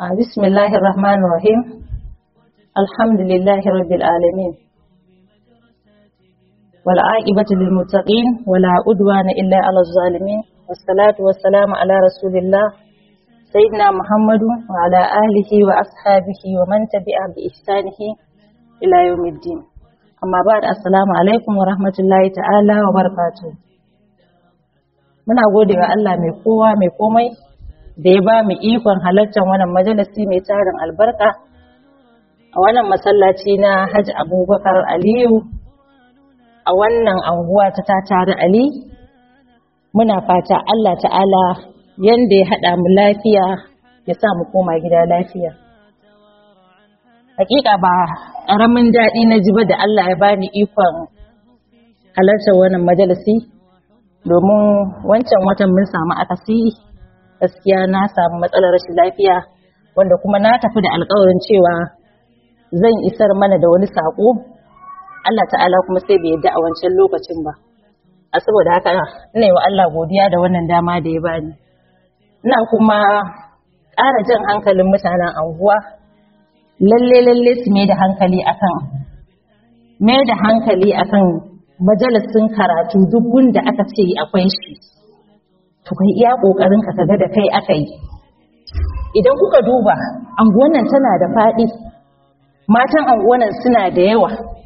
بسم الله الرحمن الرحيم الحمد لله رب العالمين والعاقبة للمتقين ولا عدوان إلا على الظالمين والصلاة والسلام على رسول الله سيدنا محمد وعلى آله وأصحابه ومن تبع بإحسانه إلى يوم الدين أما بعد السلام عليكم ورحمة الله تعالى وبركاته muna gode wa Allah mai kowa mai komai da ya ba mu ikon halartar wannan majalisi mai tarin albarka a wannan masallaci na Hajji Abubakar Aliyu a wannan anguwa ta tatari Ali muna fata Allah ta'ala yanda ya haɗa mu lafiya ya sa mu koma gida lafiya hakika ba ƙaramin daɗi na ji ba da Allah ya bani ikon halartar wannan majalisi domin wancan watan mun samu akasi gaskiya na samu matsalar rashin lafiya wanda kuma na tafi da alkawarin cewa zan isar mana da wani saƙo Allah ta'ala kuma sai bai yadda a wancan lokacin ba a saboda haka ina yi wa Allah godiya da wannan dama da ya bani ina kuma ƙara jan hankalin mutanen anguwa lalle lalle su mai da hankali akan mai da hankali akan majalisin karatu duk gunda aka ce akwai shi to kai iya kokarin ka kaga da kai aka yi idan kuka duba anguwan tana da faɗi matan anguwan suna da yawa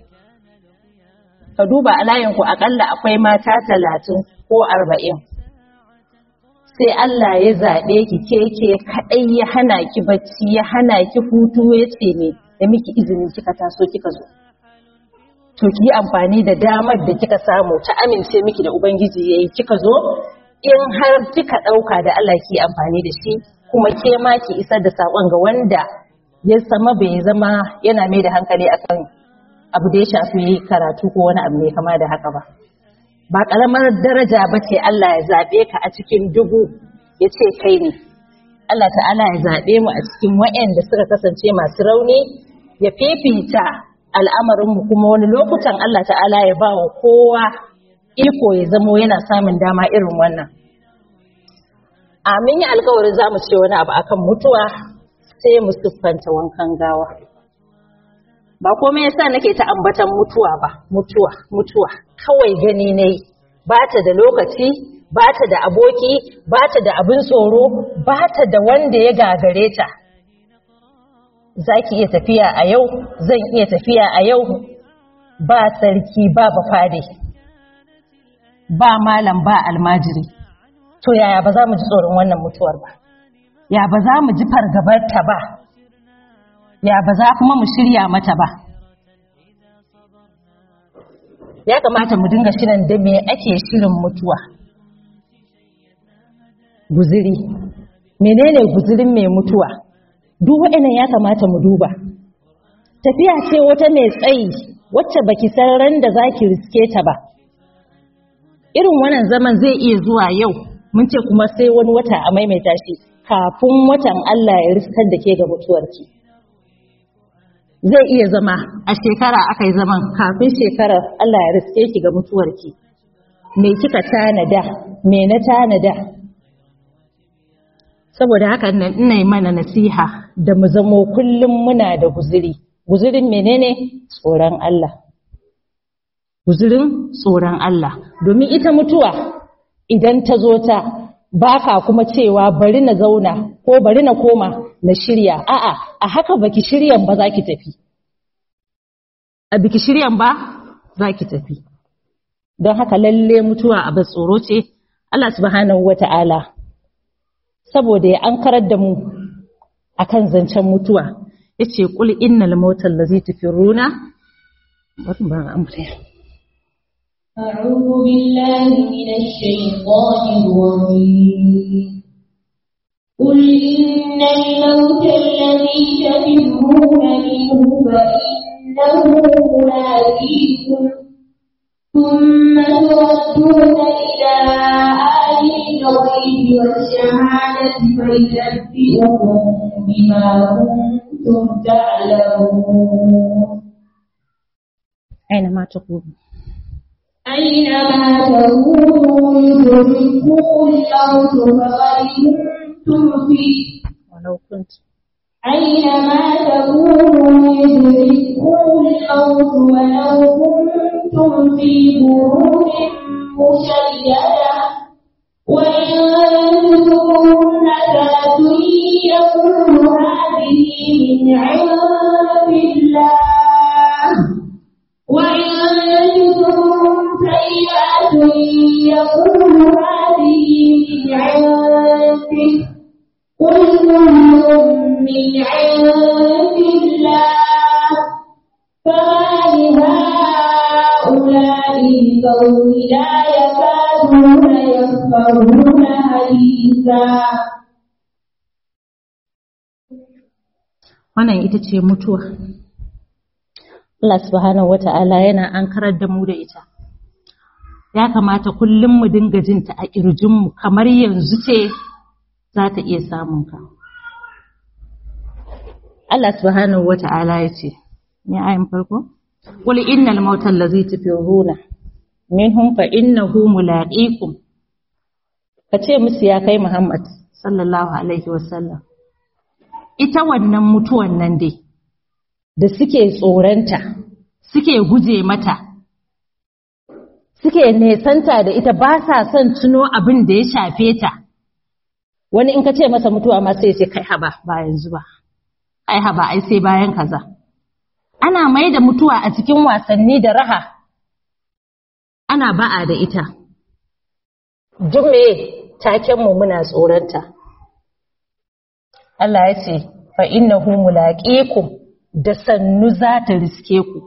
ka duba a layinku akalla akwai mata talatin ko arba'in sai Allah ya zaɓe ki keke kaɗai ya hana ki bacci ya hana ki hutu ya ce ne da miki izinin kika taso kika zo to ki amfani da damar da kika samu ta amince miki da ubangiji yayi kika zo in har kika dauka da Allah ki amfani da shi kuma ke ma ki isar da sakon ga wanda ya sama bai zama yana mai da hankali akan abu da ya shafi karatu ko wani abu mai kama da haka ba ba karamar daraja ba ce Allah ya zabe ka a cikin dubu ya ce kai ne Allah ta'ala ya zabe mu a cikin waɗanda suka kasance masu rauni ya fifita al'amarinmu kuma wani lokutan Allah ta'ala ya ba wa kowa iko ya zamo yana samun dama irin wannan. Amin yi alkawarin za mu ce wani abu akan mutuwa sai mu siffanta wankan gawa. Ba komai yasa nake ta ambatan mutuwa ba, mutuwa, mutuwa, kawai gani ne ba ta da lokaci, ba ta da aboki, ba ta da abin tsoro, ba ta da wanda ya gagare ta. za ki iya tafiya a yau zan iya tafiya a yau ba sarki ba bafade ba malam ba almajiri to yaya ba za mu ji tsoron wannan mutuwar ba ya ba za mu ji fargabarta ba ya ba za kuma mu shirya mata ba ya kamata mu dinga shirin da me ake shirin mutuwa guziri menene guzirin mai mutuwa duk waɗannan ya kamata mu duba tafiya ce wata mai tsayi wacce baki san ran da zaki riske ta ba irin wannan zaman zai iya zuwa yau mun ce kuma sai wani wata a maimaita shi kafin watan Allah ya riskar da ke ga mutuwarki zai iya zama a shekara aka yi zaman kafin shekarar Allah ya riske ki ga mutuwarki me kika tanada me na tanada saboda haka nan ina mana nasiha da mu zamo kullum muna da guziri guzirin menene tsoron Allah guzirin tsoron Allah domin ita mutuwa idan ta zo ta baka kuma cewa bari na zauna ko bari na koma na shirya a'a a haka baki shiryan ba zaki tafi a biki shiryan ba zaki tafi don haka lalle mutuwa a tsoro ce Allah subhanahu wata'ala saboda ya ankarar da mu akan zancen mutuwa yace qul innal mautal ladzi tafiruna wannan ba amfani أعوذ بالله من الشيطان الرجيم قل إن الموت الذي تفرون منه فإنه ملاقيكم ثم تردون إلى عالم الغيب والشهادة فينبئكم بما كنتم تعلمون أينما تقولون أينما تكونوا يدرككم الموت فقد كنتم فيه ولو كنت أينما تكونوا يدرككم الموت ولو كنتم في بروج مشيدة وإن تكون ذات يقول هذه من عند الله وإن تكون سيئة يقول هذه من عندك قل كل من عند الله فما لهؤلاء القوم لا يكادون يفقهون حديثا wannan ita ce mutuwa Allah subhanahu wata'ala yana ankarar da mu da ita ya kamata kullum mu dinga jinta a ƙirjinmu kamar yanzu ce za ta iya samun ka Allah subhanahu wata'ala ya ce ni ayin farko qul innal mauta allazi tafiruna minhum fa innahu mulaqikum kace musu ya kai Muhammad sallallahu alaihi wasallam ita wannan mutuwan nan dai da suke tsoranta suke guje mata suke nesanta da ita ba sa son tuno abin da ya shafe ta wani in ka ce masa mutuwa ma sai ya ce kai haba ba yanzu ba ai haba ai sai bayan kaza ana mai da mutuwa a cikin wasanni da raha ana ba'a da ita duk me taken mu muna tsoranta Allah ya ce fa innahu mulaqikum da sannu za ta riske ku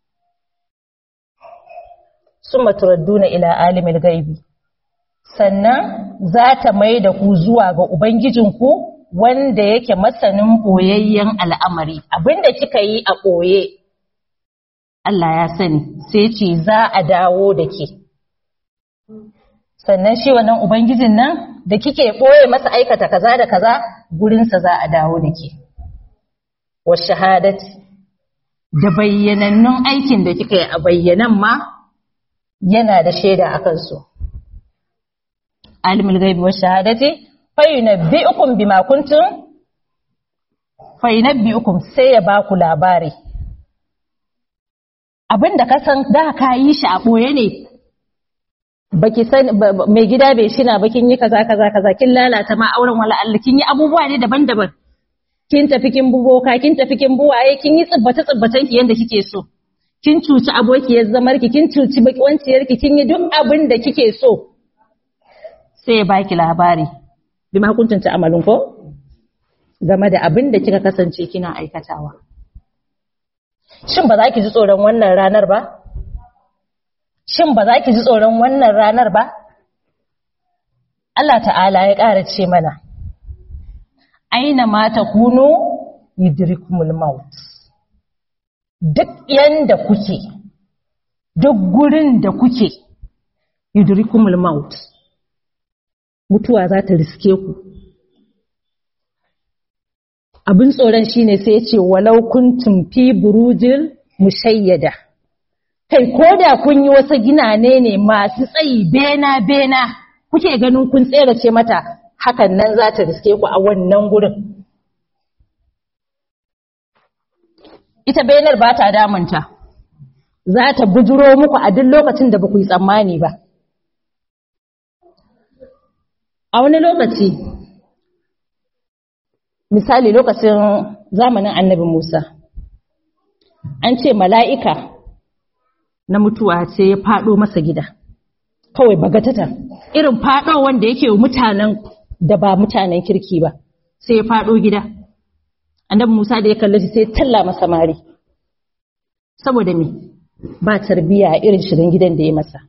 summa turadduna ila alimil gaibi sannan za ta mai da ku zuwa ga ubangijinku wanda yake masanin ɓoyayyen al'amari abinda kika yi a ɓoye Allah ya sani sai ce za a dawo da ke sannan shi wannan ubangijin nan da kike ɓoye masa aikata kaza da kaza gurinsa za a dawo da ke wa shahadati da bayyanannun aikin da kika yi a bayyanan ma yana da shaida a kansu alimul gaibi wa shahadati fayunabbi'ukum bima kuntum fayunabbi'ukum sai ya baku labari abinda ka san da ka yi shi a boye ne baki san mai gida bai shina ba kin yi kaza kaza kaza kin lalata ma auren wala Allah kin yi abubuwa ne daban-daban kin tafi kin buboka kin tafi kin buwaye kin yi tsibbata tsibbatan ki yanda kike so kin cuci abokiyar zamar ki kin cuci bakiwanciyar ki kin yi duk abin da kike so sai ya baki labari bima kuntum ta'malun ko game da abin da kika kasance kina aikatawa shin ba za ki ji tsoron wannan ranar ba shin ba za ki ji tsoron wannan ranar ba Allah ta'ala ya ƙara ce mana aina ma takunu yudrikumul maut duk yanda kuke duk gurin da kuke yudrikumul maut mutuwa za ta riske ku abin tsoron shine sai ya ce walau kuntum fi burujin mushayyada kai ko da kun yi wasu ginane ne masu tsayi bena bena kuke ganin kun tserace mata hakan nan za ta riske ku a wannan gurin ita benar ba ta damunta za ta bujuro muku a duk lokacin da ba ku yi tsammani ba a wani lokaci misali lokacin zamanin annabi Musa an ce mala'ika na mutuwa ce ya faɗo masa gida kawai bagatata irin faɗo wanda yake mutanen da ba mutanen kirki ba sai ya faɗo gida annabi Musa da ya kalle shi sai ya talla masa mari saboda me ba tarbiya irin shirin gidan da ya masa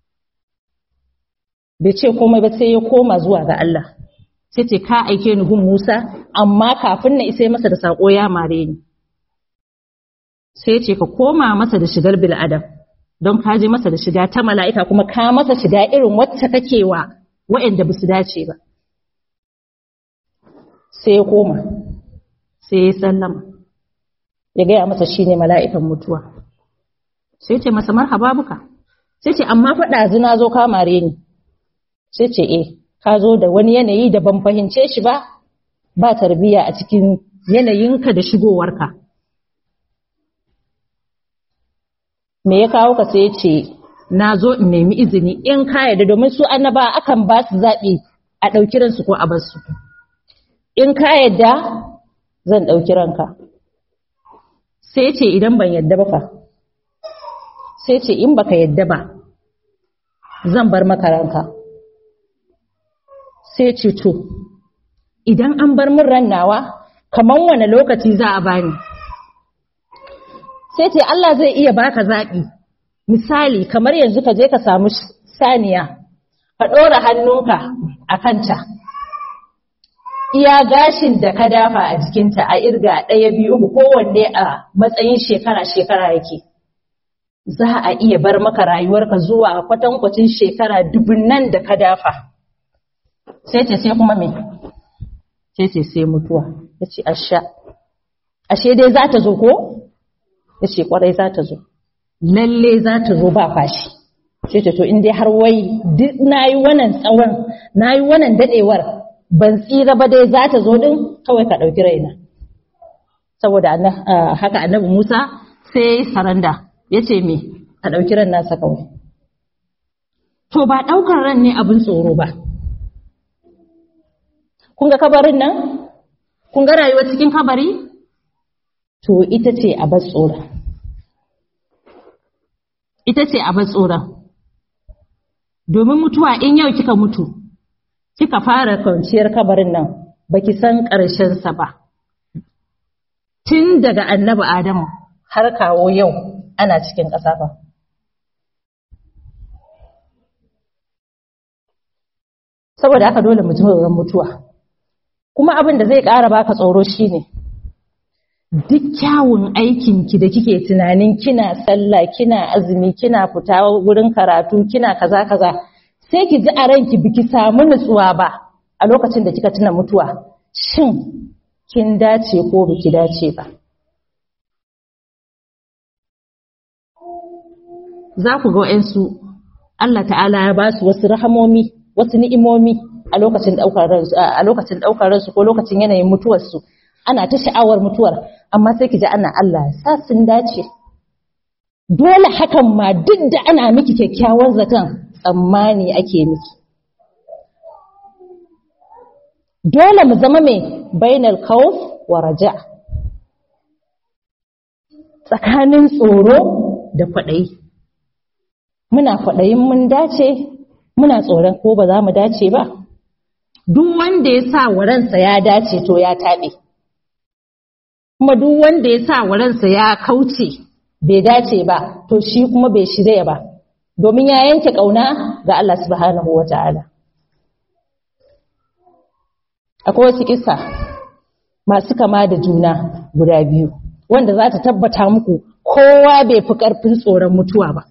bai ce komai ba sai ya koma zuwa ga Allah sai ce ka aike ni gun Musa amma kafin na isa masa da sako ya mare ni sai ce ka koma masa da shigar bil adam don ka je masa da shiga ta mala'ika kuma ka masa shiga irin wacce kake wa waɗanda ba su dace ba sai ya koma sai ya sallama ya gaya masa shine mala'ikan mutuwa sai ce masa marhaba buka sai ce amma faɗa zina zo ka mare ni sai ce eh ka zo da wani yanayi da ban fahimce shi ba ba tarbiya a cikin yanayinka da shigowarka me ya kawo ka sai ce na zo in nemi izini in ka yarda domin su annaba akan ba su zaɓi a ɗauki ransu ko a bar su in ka yarda zan ɗauki ranka sai ce idan ban yarda ba fa sai ce in baka yarda ba zan bar maka ranka sai ce to idan an bar min ran nawa kaman wane lokaci za a bani sai ce Allah zai iya baka zaɓi misali kamar yanzu ka je ka samu saniya ka ɗora hannunka a kanta iya gashin da ka dafa a jikinta a irga ɗaya biyu uku kowanne a matsayin shekara-shekara yake za a iya bar maka rayuwarka zuwa kwatankwacin shekara dubunnan da ka dafa sai ce sai kuma me sai ce sai mutuwa ya ce asha ashe dai za ta zo ko ya ce kwarai za ta zo lalle za ta zo ba fashi sai ce to in dai har wai duk na yi wannan tsawon na yi wannan daɗewar ban tsira ba dai za ta zo ɗin kawai ka ɗauki raina saboda haka annabi musa sai ya yi saranda ya ce me a ɗauki ran nasa kawai to ba ɗaukar ran ne abin tsoro ba kun ga kabarin nan kun ga rayuwa cikin kabari to ita ce a bar tsoron ita ce a bar tsoron domin mutuwa in yau kika mutu kika fara kwanciyar kabarin nan baki san ƙarshensa ba tun daga annabi adamu har kawo yau ana cikin ƙasa ba saboda haka dole mu ji mutuwa kuma abin da zai ƙara baka tsoro shine duk kyawun aikinki da kike tunanin kina sallah kina azumi kina fita wurin karatu kina kaza kaza sai ki ji a ranki biki samu nutsuwa ba a lokacin da kika tuna mutuwa shin kin dace ko biki dace ba za ku ga wa'yansu Allah ta'ala ya ba su wasu rahamomi wasu ni'imomi a lokacin ɗaukar ransu a lokacin ɗaukar ransu ko lokacin yanayin mutuwarsu ana ta sha'awar mutuwar amma sai ki ji ana Allah sa sun dace dole hakan ma duk da ana miki kyakkyawan zaton tsammani ake miki dole mu zama mai bainal khawf wa raja tsakanin tsoro da kwaɗayi muna kwaɗayin mun dace muna tsoron ko ba za mu dace ba duk wanda ya sa wa ransa ya dace to ya taɓe kuma duk wanda ya sa wa ransa ya kauce bai dace ba to shi kuma bai shirya ba domin ya yanke ƙauna ga Allah subhanahu wa ta'ala akwai wasu kisa masu kama da juna guda biyu wanda za ta tabbata muku kowa bai fi ƙarfin tsoron mutuwa ba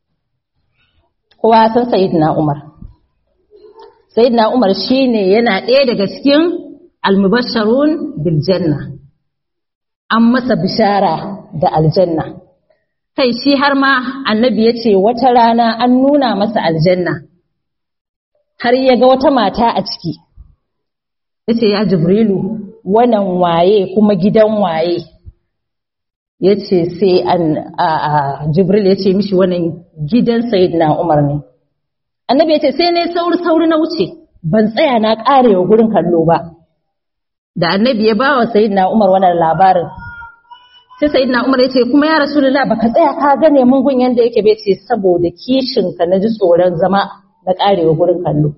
kowa san sayyidina Umar sayyidina Umar shine yana ɗaya daga cikin almubashsharun bil janna an masa bishara da aljanna kai shi har ma annabi ya ce wata rana an nuna masa aljanna har ya ga wata mata a ciki ya ce ya jibrilu wannan waye kuma gidan waye ya ce sai an jibril ya ce mishi wannan gidan sayidina umar ne annabi ya ce sai ne sauri sauri na wuce ban tsaya na karewa gurin kallo ba da annabi ya ba wa sayidina umar wannan labarin sai sayidina umar ya ce kuma ya rasulullah baka tsaya ka gane mun gun yanda yake bai ce saboda kishin ka na ji tsoron zama na karewa gurin kallo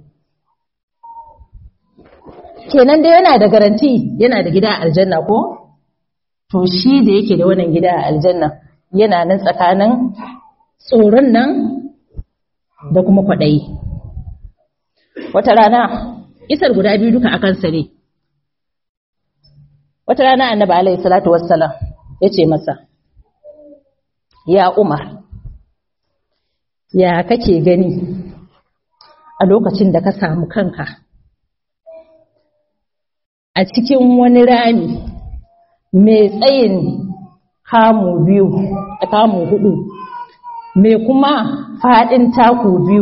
kenan dai yana da garanti yana da gida a aljanna ko to shi da yake da wannan gida a aljanna yana nan tsakanin tsoron nan da kuma kwaɗayi wata rana isar guda biyu duka akan ne wata rana annabi alaihi salatu wassalam ya ce masa ya umar ya kake gani a lokacin da ka samu kanka a cikin wani rami mai tsayin kamu biyu a kamu hudu mai kuma faɗin taku biyu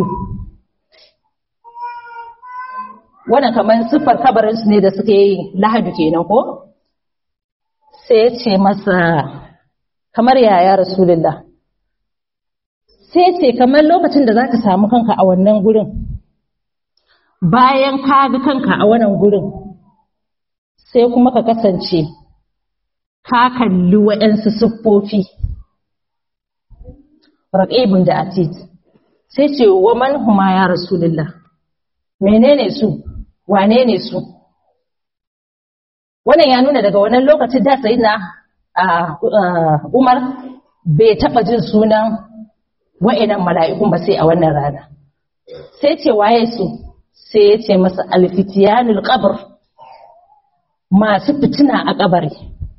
wannan kamar siffar kabarinsu ne da suka yi lahadu kenan ko sai ya ce masa kamar yaya rasulullah sai ya ce kamar lokacin da za ka samu kanka a wannan gurin bayan ka ga kanka a wannan gurin sai kuma ka kasance ka kalli waɗansu siffofi raƙibin da atid sai ce wa man huma ya rasulullah menene su wane ne su wannan ya nuna daga wannan lokacin da sai na umar bai taɓa jin sunan wa'inan mala'ikun ba sai a wannan rana sai ce waye su sai ya ce masa alfitiyanul qabr masu fitina a kabari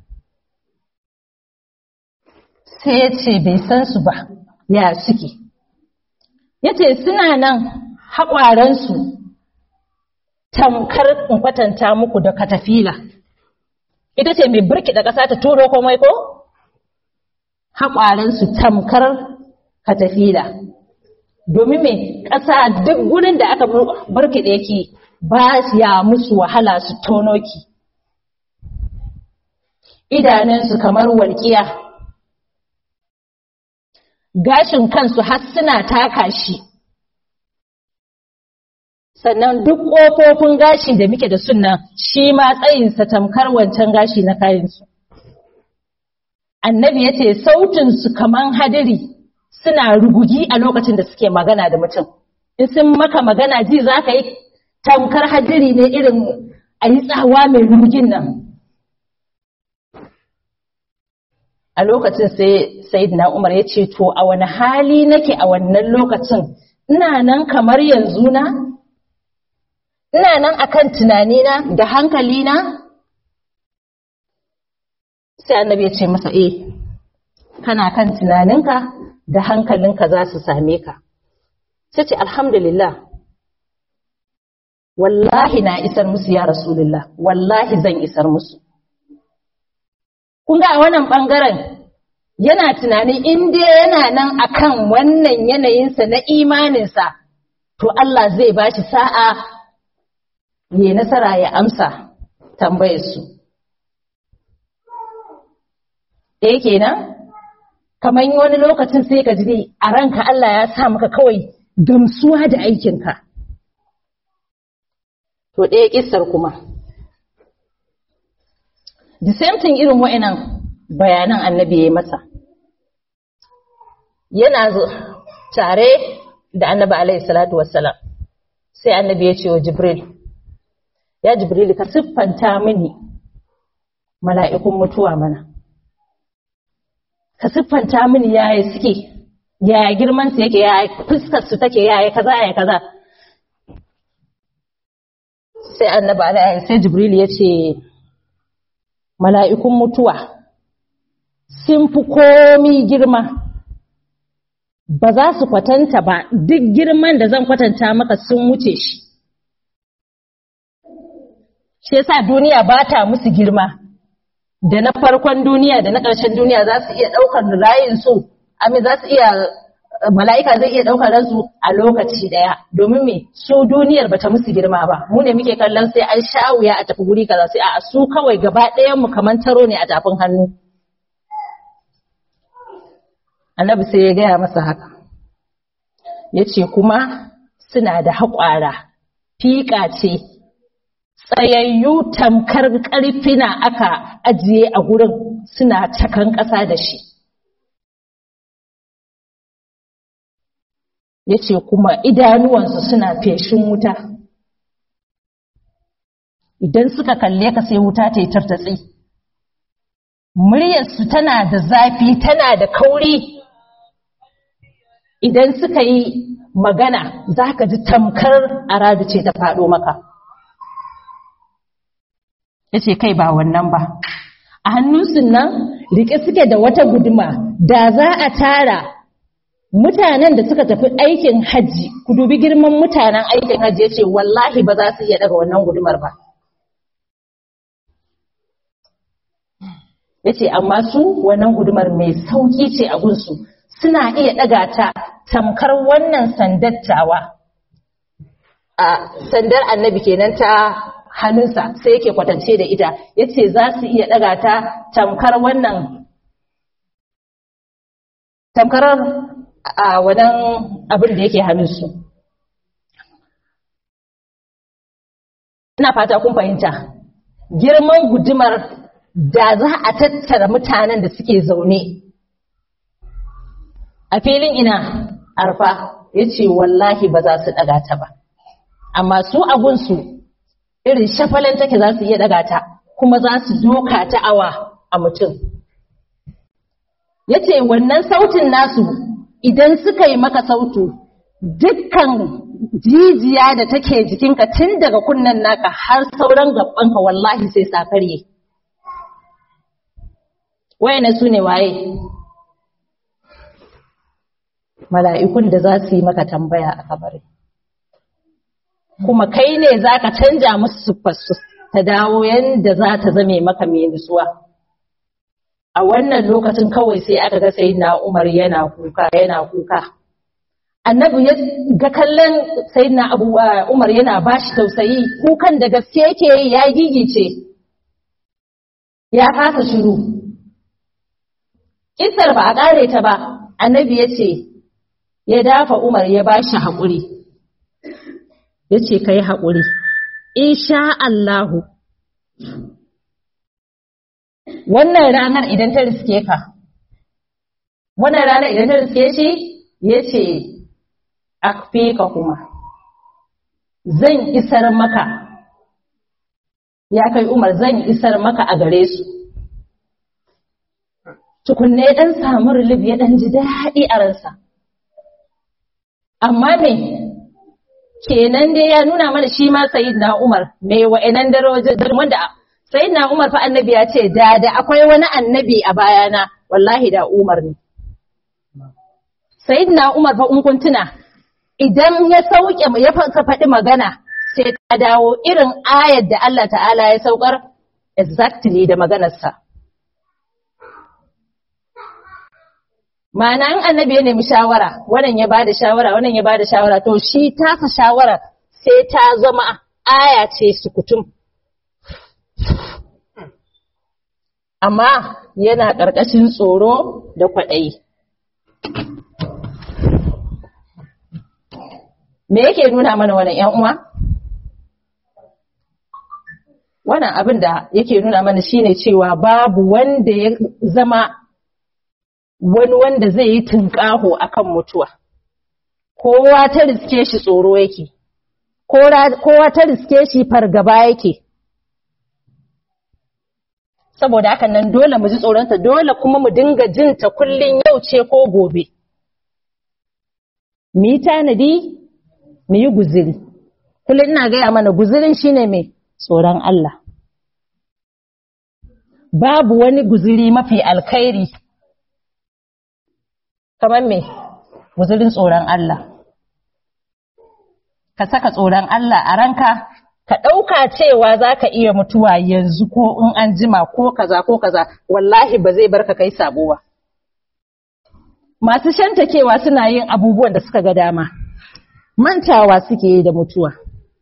sai ya ce bai san su ba ya suke ya ce suna nan haƙwaransu tamkar in kwatanta muku da katafila ita ce mai birki da ƙasa ta turo komai ko haƙwaransu tamkar katafila domin mai ƙasa duk gurin da aka birki da yake ba ya musu wahala su tono ki idanunsu kamar walƙiya gashin kansu har suna taka shi sannan duk ƙofofin gashi da muke da sunan shi ma tsayinsa tamkar wancan gashi na kayansu annabi ya ce sautinsu kaman hadiri suna rugugi a lokacin da suke magana da mutum in sun maka magana ji za ka yi tamkar hadiri ne irin a yi tsawa mai rugugin nan a lokacin sai sayyidina umar ya ce to a wani hali nake a wannan lokacin ina nan kamar yanzu na ina nan akan tunanina da hankalina sai annabi ya ce masa eh kana kan tunaninka da hankalinka za su same ka sai ce alhamdulillah wallahi na isar musu ya rasulullah wallahi zan isar musu kun ga a wannan ɓangaren yana tunanin in dai yana nan akan wannan yanayinsa na imaninsa to Allah zai ba shi sa'a ya nasara ya amsa tambayarsu. Ɗaya kenan, kamar wani lokacin sai ka ji a ranka Allah ya sa maka kawai gamsuwa da aikinka. To ɗaya ƙisar kuma. The same thing irin wa'inan bayanan annabi ya yi masa. Yana tare da annabi alaihi salatu wassalam sai annabi ya ce wa Jibril, Ya Jibril ka siffanta mini mala'ikun mutuwa mana. Ka siffanta mini yaya suke, yaya girmansu yake, yaya fuskarsu take, yaya kaza, yaya kaza. Sai annabi alaihi sai Jibril ya ce, mala'ikun mutuwa sun fi komi girma ba za su kwatanta ba duk girman da zan kwatanta maka sun wuce shi shi yasa duniya ba ta musu girma da na farkon duniya da na ƙarshen duniya za su iya ɗaukar rayin su amin za su iya mala'ika zai iya ɗaukar ransu a lokaci ɗaya domin me su duniyar bata musu girma ba mu ne muke kallon sai an sha wuya a tafi guri kaza sai a su kawai gaba ɗayan mu kaman taro ne a tafin hannu annabi sai ya gaya masa haka ya ce kuma suna da haƙwara fiƙa ce tsayayyu tamkar ƙarfina aka ajiye a gurin suna cakan ƙasa da shi ya ce kuma idanuwansu suna feshin wuta idan suka kalle ka sai wuta ta yi tartatsi muryarsu tana da zafi tana da kauri idan suka yi magana za ka ji tamkar aradu ce ta faɗo maka ya ce kai ba wannan ba a hannunsu nan riƙe suke da wata guduma da za a tara mutanen da suka tafi aikin hajji ku dubi girman mutanen aikin hajji ya ce wallahi ba za su iya daga wannan gudumar ba ya ce amma su wannan gudumar mai sauƙi ce a gunsu suna iya ɗaga ta tamkar wannan sandattawa a sandar annabi kenan ta hannunsa sai yake kwatance da ita yace za su iya daga ta tamkar wannan tamkar a wadan abin da yake hannunsu ina fata kun fahimta girman gudumar da za a tattara mutanen da suke zaune a filin ina arfa ya ce wallahi ba za su ɗaga ta ba amma su abunsu irin shafalen take za su iya ɗaga ta kuma za su doka ta awa a mutum ya ce wannan sautin nasu idan suka yi maka sautu dukkan jijiya da take jikinka tun daga kunnen naka har sauran gabanka wallahi sai sa karye wayane su ne waye mala'ikun da za su yi maka tambaya a kabari kuma kai ne za ka canja musu siffarsu ta dawo yadda za ta zame maka mai nutsuwa a wannan lokacin kawai sai aka ga sai na umar yana kuka yana kuka annabi ya ga kallon sayyidina abu umar yana bashi tausayi kukan da gaske yake yi ya gigice ya kasa shiru kissar ba a kare ta ba annabi ya ce ya dafa umar ya bashi haƙuri ya ce ka yi haƙuri insha Allahu wannan ranar idan ta riske ka wannan ranar idan ta riske shi ya ce akfika kuma zan isar maka ya kai umar zan isar maka a gare su tukunne dan samu rilif ya dan ji daɗi a ransa amma me kenan dai ya nuna mana shi ma sayyidina umar me wa'annan darajojin wanda sayyidina umar fa annabi ya ce da da akwai wani annabi a bayana wallahi da umar ne sayyidina umar fa in kun tuna idan ya sauke ya faɗi magana sai ta dawo irin ayar da Allah ta'ala ya saukar exactly da maganarsa. Ma'ana in annabi ya nemi shawara, wannan ya bada shawara, wannan ya bada shawara, to shi tasa shawara sai ta zama aya ce sukutum. Amma yana ƙarƙashin tsoro da kwaɗayi. Me yake nuna mana wannan ‘yan uwa? Wannan abin da yake nuna mana shine cewa babu wanda ya zama wani wanda zai yi tunƙaho akan mutuwa. Kowa ta riske shi tsoro yake, kowa ta riske shi fargaba yake. Saboda hakan nan dole mu ji tsoronta, dole kuma mu dinga jinta kullum yau ce ko gobe. Mu yi tanadi mu yi guziri. Kullum ina gaya mana guzirin shine mai tsoron Allah. Babu wani guziri mafi alkhairi kamar me guzirin tsoron Allah. Ka saka tsoron Allah a ranka, ka ɗauka cewa za ka iya mutuwa yanzu ko in an jima ko kaza ko kaza, wallahi ba zai barka kai sabo ba. Masu shantakewa suna yin abubuwan da suka ga dama. mantawa suke yi da mutuwa.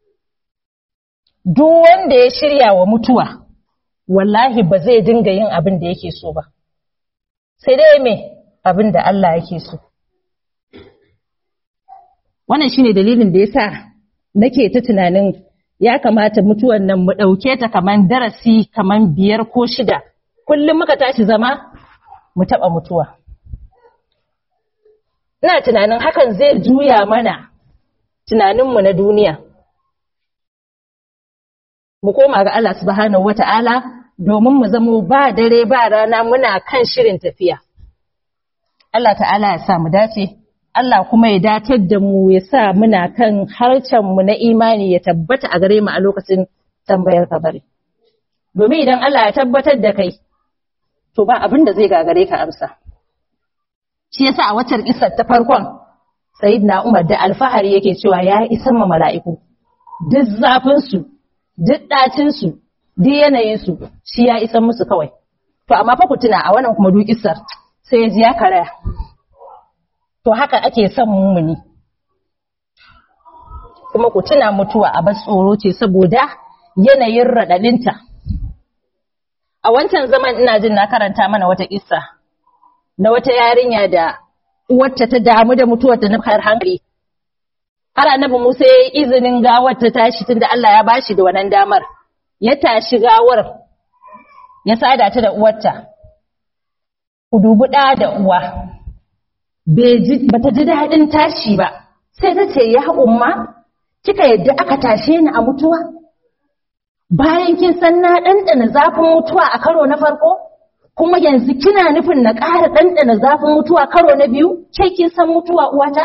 Duk wanda ya shirya wa mutuwa, wallahi ba zai dinga yin abin da yake so ba. Sai dai me abin da Allah yake so. Wannan shine dalilin da ya sa nake ta tunanin ya kamata mutuwan nan mu ɗauke ta kaman darasi kaman biyar ko shida. Kullum muka tashi zama, mu taɓa mutuwa. Ina tunanin hakan zai juya mana tunaninmu na duniya. Mu koma ga Allah subhanahu wa ta'ala domin mu zamo ba dare ba rana muna kan shirin tafiya. Allah ta'ala ya sa mu dace, Allah kuma ya datar da mu ya sa muna kan harcenmu na imani ya tabbata a gare mu a lokacin tambayar kabari. Domin idan Allah ya tabbatar da kai, to ba abin da zai gagare ka amsa. Shi yasa a waccan isar ta farkon Sayyidina Umar da alfahari yake cewa ya isan ma mala'iku, duk zafinsu, duk ɗacinsu, duk yanayinsu, shi ya isan musu kawai. To, amma fa ku tuna a wannan kuma dukisar sai ya ji ya karaya. To, haka ake son mummuni. Kuma ku tuna mutuwa a bas tsoro ce saboda yanayin raɗaɗinta. A wancan zaman ina jin na karanta mana wata kissa na wata yarinya da uwarta ta damu da mutuwarta na har hankali. Har annabi Musa ya yi izinin gawar ta tashi tunda Allah ya bashi da wannan damar. Ya tashi gawar ya sada ta da uwarta. Ku dubi ɗa da uwa. Bata ji daɗin tashi ba. Sai ta ce ya umma kika yadda aka tashe ni a mutuwa? bayan kin san na ɗanɗana zafin mutuwa a karo na farko kuma yanzu kina nufin na ƙara ɗanɗana zafin mutuwa karo na biyu ke kin san mutuwa uwata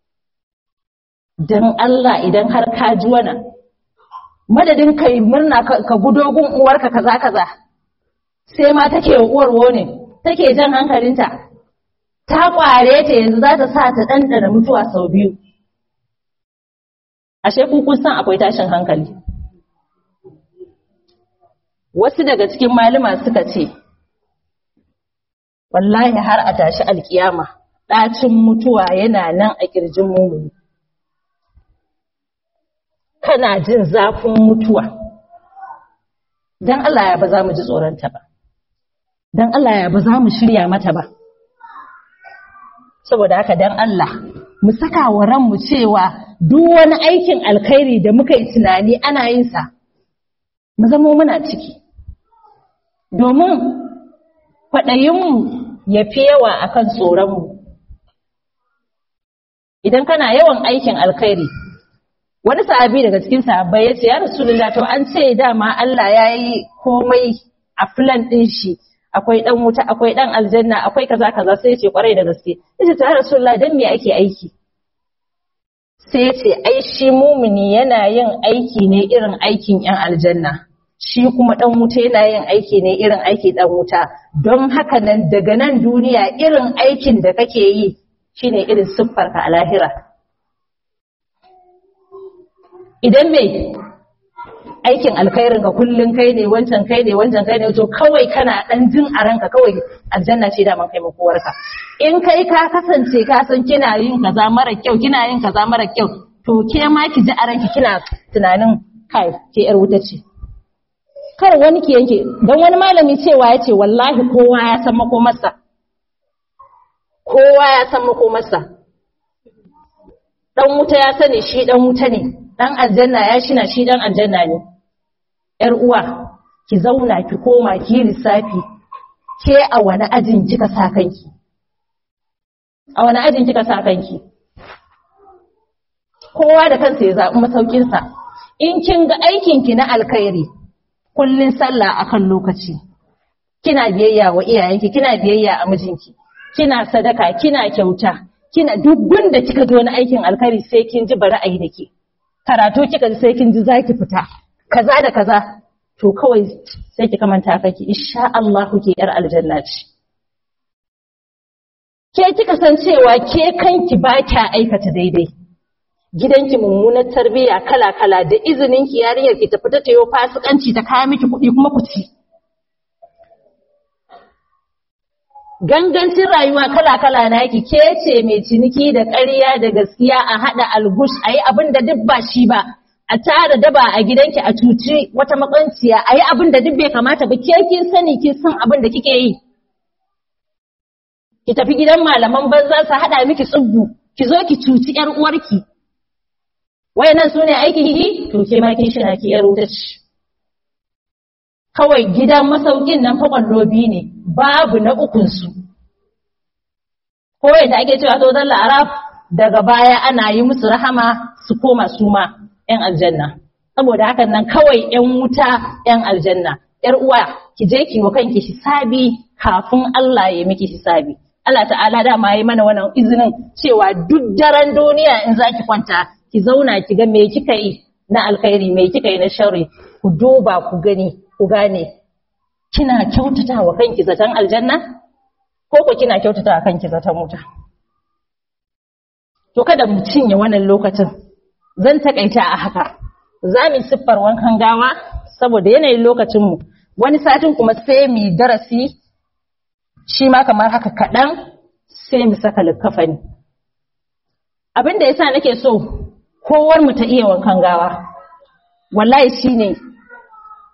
dan Allah idan har ka ji wannan madadin kai murna ka gudo gun uwarka kaza kaza sai ma take uwar wone take jan hankalinta ta kware ta yanzu za ta sa ta ɗanɗana mutuwa sau biyu ashe ku kun san akwai tashin hankali wasu daga cikin malama suka ce wallahi har a tashi alkiyama ɗacin mutuwa yana nan a ƙirjin mumuni kana jin zafin mutuwa don Allah ya ba za mu ji tsoronta ba don Allah ya ba za mu shirya mata ba saboda haka don Allah mu saka wa ranmu cewa duk wani aikin alkhairi da muka yi tunani ana yin sa mu zamo muna ciki domin kwaɗayinmu ya fi yawa a kan tsoronmu idan kana yawan aikin alkhairi wani sahabi daga cikin sahabbai ya ce ya rasulullah to an ce dama Allah ya yi komai a filan ɗin shi akwai ɗan wuta akwai ɗan aljanna akwai kaza kaza sai ya ce kwarai da gaske ya ce ya rasulullah dan me ake aiki sai ya ce ai shi mumini yana yin aiki ne irin aikin yan aljanna shi kuma ɗan wuta yana yin aiki ne irin aiki ɗan wuta don haka nan daga nan duniya irin aikin da kake yi shine irin siffarka a lahira idan mai aikin alkhairin ka kullun kai ne wancan kai ne wancan kai ne to kawai kana ɗan jin a ranka kawai aljanna ce da man kai makowarka in kai ka kasance ka san kina yin kaza mara kyau kina yin kaza mara kyau to ke ma ki ji a ranki kina tunanin kai ke yar wuta ce kar wani ke yanke don wani malami cewa ya ce wallahi kowa ya san makomarsa kowa ya san makomarsa dan wuta ya sani shi dan wuta ne dan aljanna ya shina shi dan aljanna ne yar uwa ki zauna ki koma ki lissafi ke a wani ajin kika sa kanki a wani ajin kika sa kanki kowa da kansa ya zaɓi masaukinsa in kin ga aikinki na alkhairi kullun sallah akan lokaci kina biyayya wa iyayenki kina biyayya a mijinki kina sadaka kina kyauta kina duk gunda kika ji wani aikin alkhairi sai kin ji bari ayi dake karatu kika ji sai kin ji zaki fita kaza da kaza to kawai sai ki kamanta kake insha Allah ke yar aljanna ce ke kika san cewa ke kanki ba kya aikata daidai gidanki mummunar tarbiyya kala-kala da izinin ki yarinyar ki tafi ta tayo fasikanci ta kaya miki kuɗi kuma ku ci. Gangancin rayuwa kala-kala na yaki ke ce mai ciniki da ƙarya da gaskiya a haɗa algush a yi abin da duk ba shi ba, a tara daba a gidanki a cuci wata makwanciya a yi abin da duk bai kamata ba ke kin sani kin san abin da kike yi. Ki tafi gidan malaman banza su haɗa miki tsubbu, ki zo ki cuci ‘yar uwarki, wayannan su ne aikin yi to ke ma kin shina ki yar wuta ce kawai gidan masaukin nan fa kwallobi ne babu na ukun su ko yadda ake cewa to dalla arab daga baya ana yi musu rahama su koma su ma yan aljanna saboda hakan nan kawai yan wuta yan aljanna yar uwa ki je ki wa kanki hisabi kafin Allah ya miki hisabi Allah ta'ala dama yi mana wannan izinin cewa duk daren duniya in zaki kwanta ki zauna ki ga me kika yi na alkhairi me kika yi na sharri ku duba ku gani ku gane kina kyautata wa kanki zaton aljanna ko ko kina kyautata wa kanki zaton wuta to kada mu cinye wannan lokacin zan takaita a haka za mu siffar wankan gawa saboda yanayin lokacin mu wani satin kuma sai mu darasi shi ma kamar haka kaɗan sai mu saka likkafani abin da yasa nake so kowar mu ta iya wankan gawa wallahi shine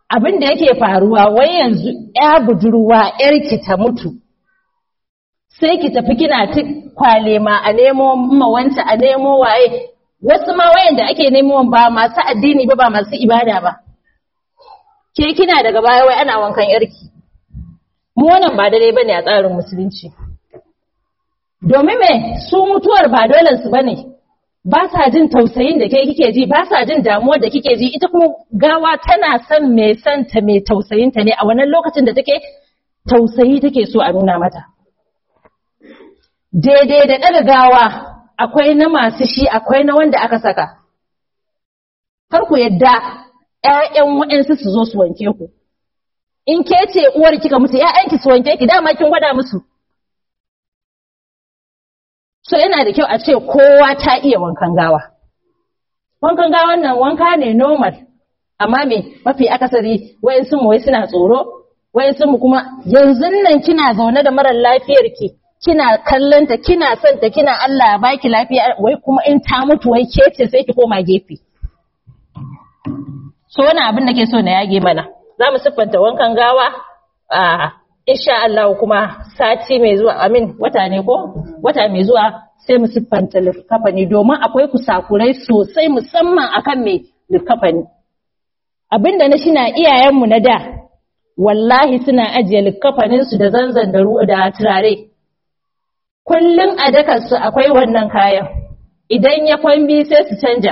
abin da yake faruwa wai yanzu ya budurwa yarki ta mutu sai ki tafi kina ta kwale ma a nemo mawanta a nemo waye wasu ma wayanda ake nemo ba masu addini ba ba masu ibada ba ke kina daga baya wai ana wankan yarki mu wannan ba daidai bane a tsarin musulunci domin me su mutuwar ba dole su bane ba sa jin tausayin da ke kike ji ba sa jin damuwar da kike ji ita kuma gawa tana son mai santa mai tausayin ta ne a wannan lokacin da take tausayi take so a nuna mata daidai da ɗaga gawa akwai na masu shi akwai na wanda aka saka kar ku yadda ƴaƴan waɗansu su zo su wanke ku in ke ce uwar kika mutu ƴaƴanki su wanke ki dama kin gwada musu so yana da kyau a ce kowa ta iya wankan gawa wankan gawan nan wanka ne normal amma me mafi akasari wayansu mu wai suna tsoro wayansu mu kuma yanzu nan kina zaune da marar lafiyar ki kina kallonta kina son ta kina Allah ya baki lafiya wai kuma in ta mutu wai ke ce sai ki koma gefe so wani abin da ke so na yage mana za mu siffanta wankan gawa a insha Allah kuma sati mai zuwa amin wata ne ko wata mai zuwa sai mu siffanta likafani domin akwai kusakurai sosai musamman akan mai likafani abinda na shina iyayenmu na da wallahi suna ajiye likafaninsu da zanzan da da turare kullum a dakarsu akwai wannan kayan idan ya kwambi sai su canja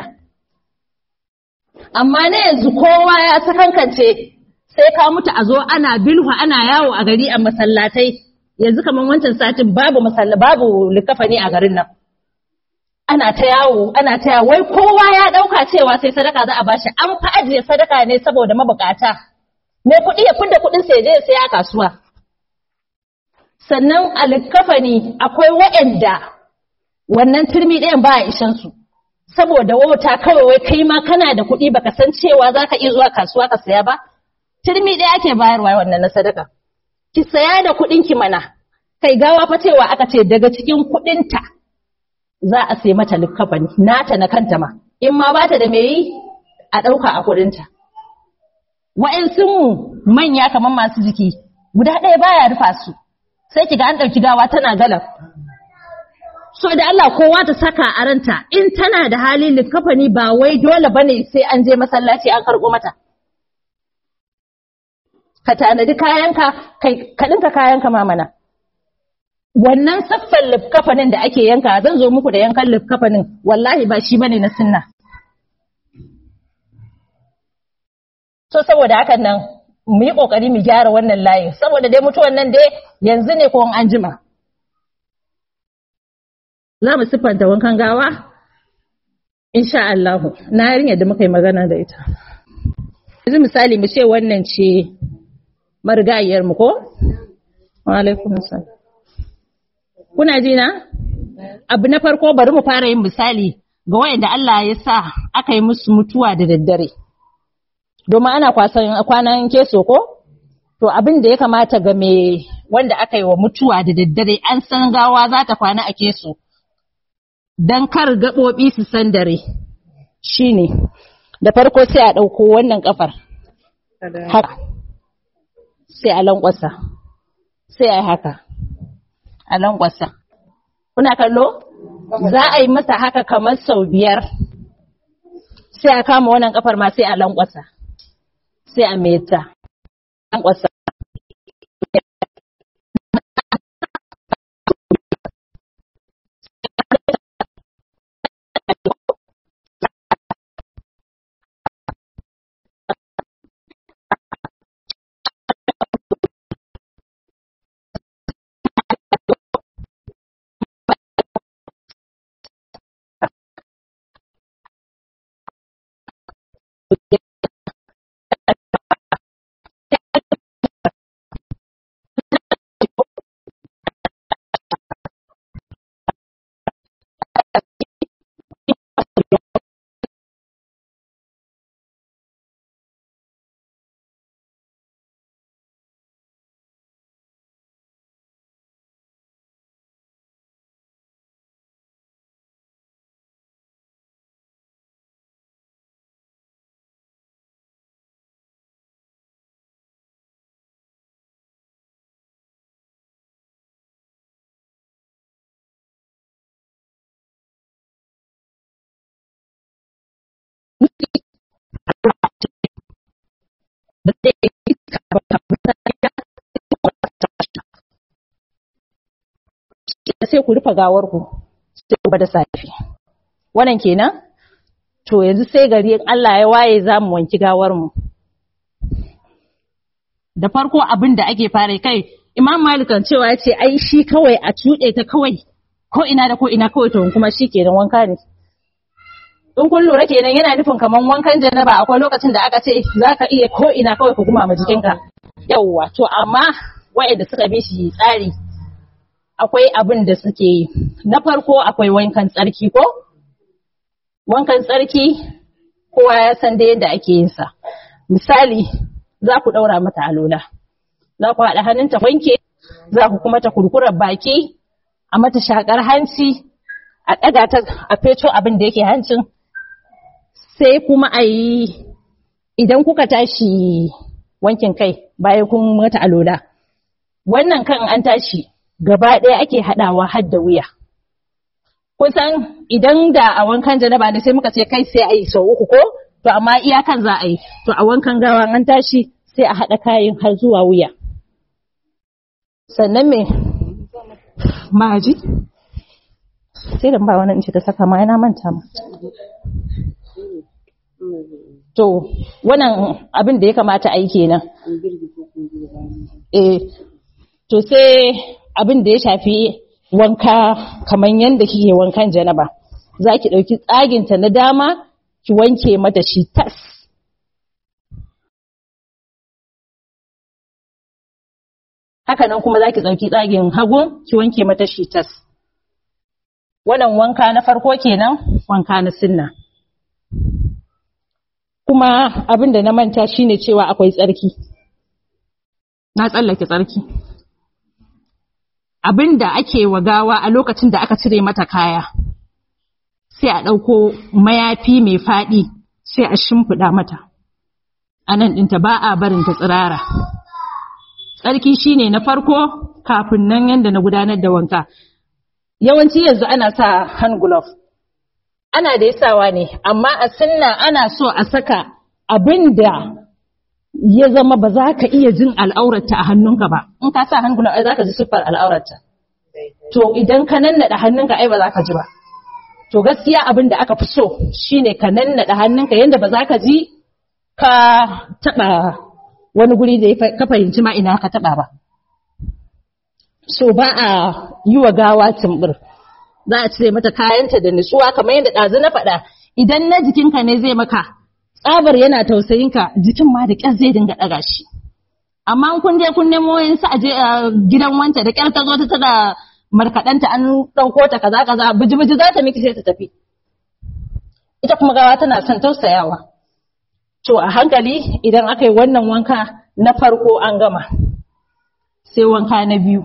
amma na yanzu kowa ya sakankance sai ka mutu a zo ana bilhu ana yawo a gari a masallatai yanzu kamar wancan satin babu masalla babu likafani a garin nan ana ta yawo ana ta yawo wai kowa ya dauka cewa sai sadaka za a bashi an fa ajiye sadaka ne saboda mabukata me kuɗi ya fidda kuɗin sai je sai a kasuwa sannan a likafani akwai waɗanda wannan turmi ɗayan ba a ishan su saboda wauta kawai wai kai ma kana da kuɗi baka san cewa zaka iya zuwa kasuwa ka saya ba turmi ɗaya ake bayarwa wannan na sadaka ki saya da kuɗin ki mana kai gawa fa cewa aka ce daga cikin kuɗinta za a sai mata likafani nata na kanta ma in ma bata da me yi a ɗauka a kuɗinta wa'ansu mu manya kamar masu jiki guda ɗaya baya rufa su sai kiga an ɗauki gawa tana galan so da Allah kowa ta saka a ranta in tana da hali likafani ba wai dole bane sai an je masallaci an karɓo mata ka tanadi kayanka kai ka dinka kayanka mamana wannan saffan lifkafanin da ake yanka zan zo muku da yankan lifkafanin wallahi ba shi bane na sunna so saboda hakan nan mu yi kokari mu gyara wannan layin saboda dai mutuwan nan dai yanzu ne ko an jima za mu siffanta wankan gawa insha Allah na yarinya da muka yi magana da ita yanzu misali mu ce wannan ce marigayiyar mu ko wa alaikum assalam kuna ji na abu na farko bari mu fara yin misali ga wayanda Allah ya sa aka yi musu mutuwa da daddare domin ana kwasan kwanan keso ko to abin da ya kamata ga me wanda aka yi wa mutuwa da daddare an san gawa za ta kwana a keso don kar gaɓoɓi su san dare shine da farko sai a ɗauko wannan ƙafar haka sai a lankwasa sai a yi haka a lankwasa kuna kallo za a yi masa haka kamar sau biyar sai a kama wannan ƙafar ma sai a lankwasa sai a meta lankwasa sai ku rufe gawar ku sai ku da safi wannan kenan to yanzu sai gari Allah ya waye za mu wanki gawar mu da farko abin da ake fara kai Imam Malik kan cewa ya ce ai shi kawai a tuɗe ta kawai ko ina da ko ina kawai to kuma shi kenan wanka ne in kun lura kenan yana nufin kaman wankan janaba akwai lokacin da aka ce za ka iya ko ina kawai ka kuma ma jikinka yawwa to amma wa'anda suka bi shi tsari akwai abin da suke yi na farko akwai wankan tsarki ko wankan tsarki kowa ya san da yadda ake yin sa misali za ku ɗaura mata alola za ku haɗa hannunta wanke za ku kuma ta kurkurar baki a mata shakar hanci a ɗaga ta a feto abin da yake hancin sai kuma a yi idan kuka tashi wankin kai bayan kun mata alola wannan kan an tashi gaba ɗaya ake haɗawa har da wuya kusan idan da a wankan janaba ne sai muka ce kai sai a yi sau uku ko to amma iyakan za a yi to a wankan gawa an tashi sai a haɗa kayan har zuwa wuya sannan me maji sai da ba wani in ce ta saka ma yana manta ma to wannan abin da ya kamata a yi kenan eh to sai abin da ya shafi wanka kamar yadda kike wankan janaba za ki ɗauki tsaginta na dama ki wanke mata shi tas haka nan kuma za ki ɗauki tsagin hagu ki wanke mata shi tas wannan wanka na farko kenan wanka na sinna kuma abin da na manta shine cewa akwai tsarki na tsallake tsarki abin da ake wa gawa a lokacin da aka cire mata kaya sai a ɗauko mayafi mai faɗi sai a shimfiɗa mata a nan ɗinta ba a barin ta tsirara tsarki shine na farko kafin nan yadda na gudanar da wanka yawanci yanzu ana sa hand glove ana da sawa ne amma a sunna ana so a saka abin da ya zama ba za ka iya jin al'aurarta a hannunka ba in ka sa hand glove ai za ka ji siffar al'aurarta to idan ka nannaɗa hannunka ai ba za ka ji ba to gaskiya abin da aka fi so shine ka nannaɗa hannunka yadda ba za ka ji ka taɓa wani guri da ka fahimci ma ina ka taɓa ba so ba a yi wa gawa tumbur za a cire mata kayanta da nutsuwa kamar yadda ɗazu na faɗa idan na jikinka ne zai maka tsabar yana tausayinka jikin ma da ƙyar zai dinga ɗaga shi amma kun je kun nemo yin sa aje gidan wanta da ƙyar ta zo ta tada markaɗanta an ɗauko ta kaza kaza biji biji za ta miki sai ta tafi ita kuma gawa tana son tausayawa to a hankali idan aka yi wannan wanka na farko an gama sai wanka na biyu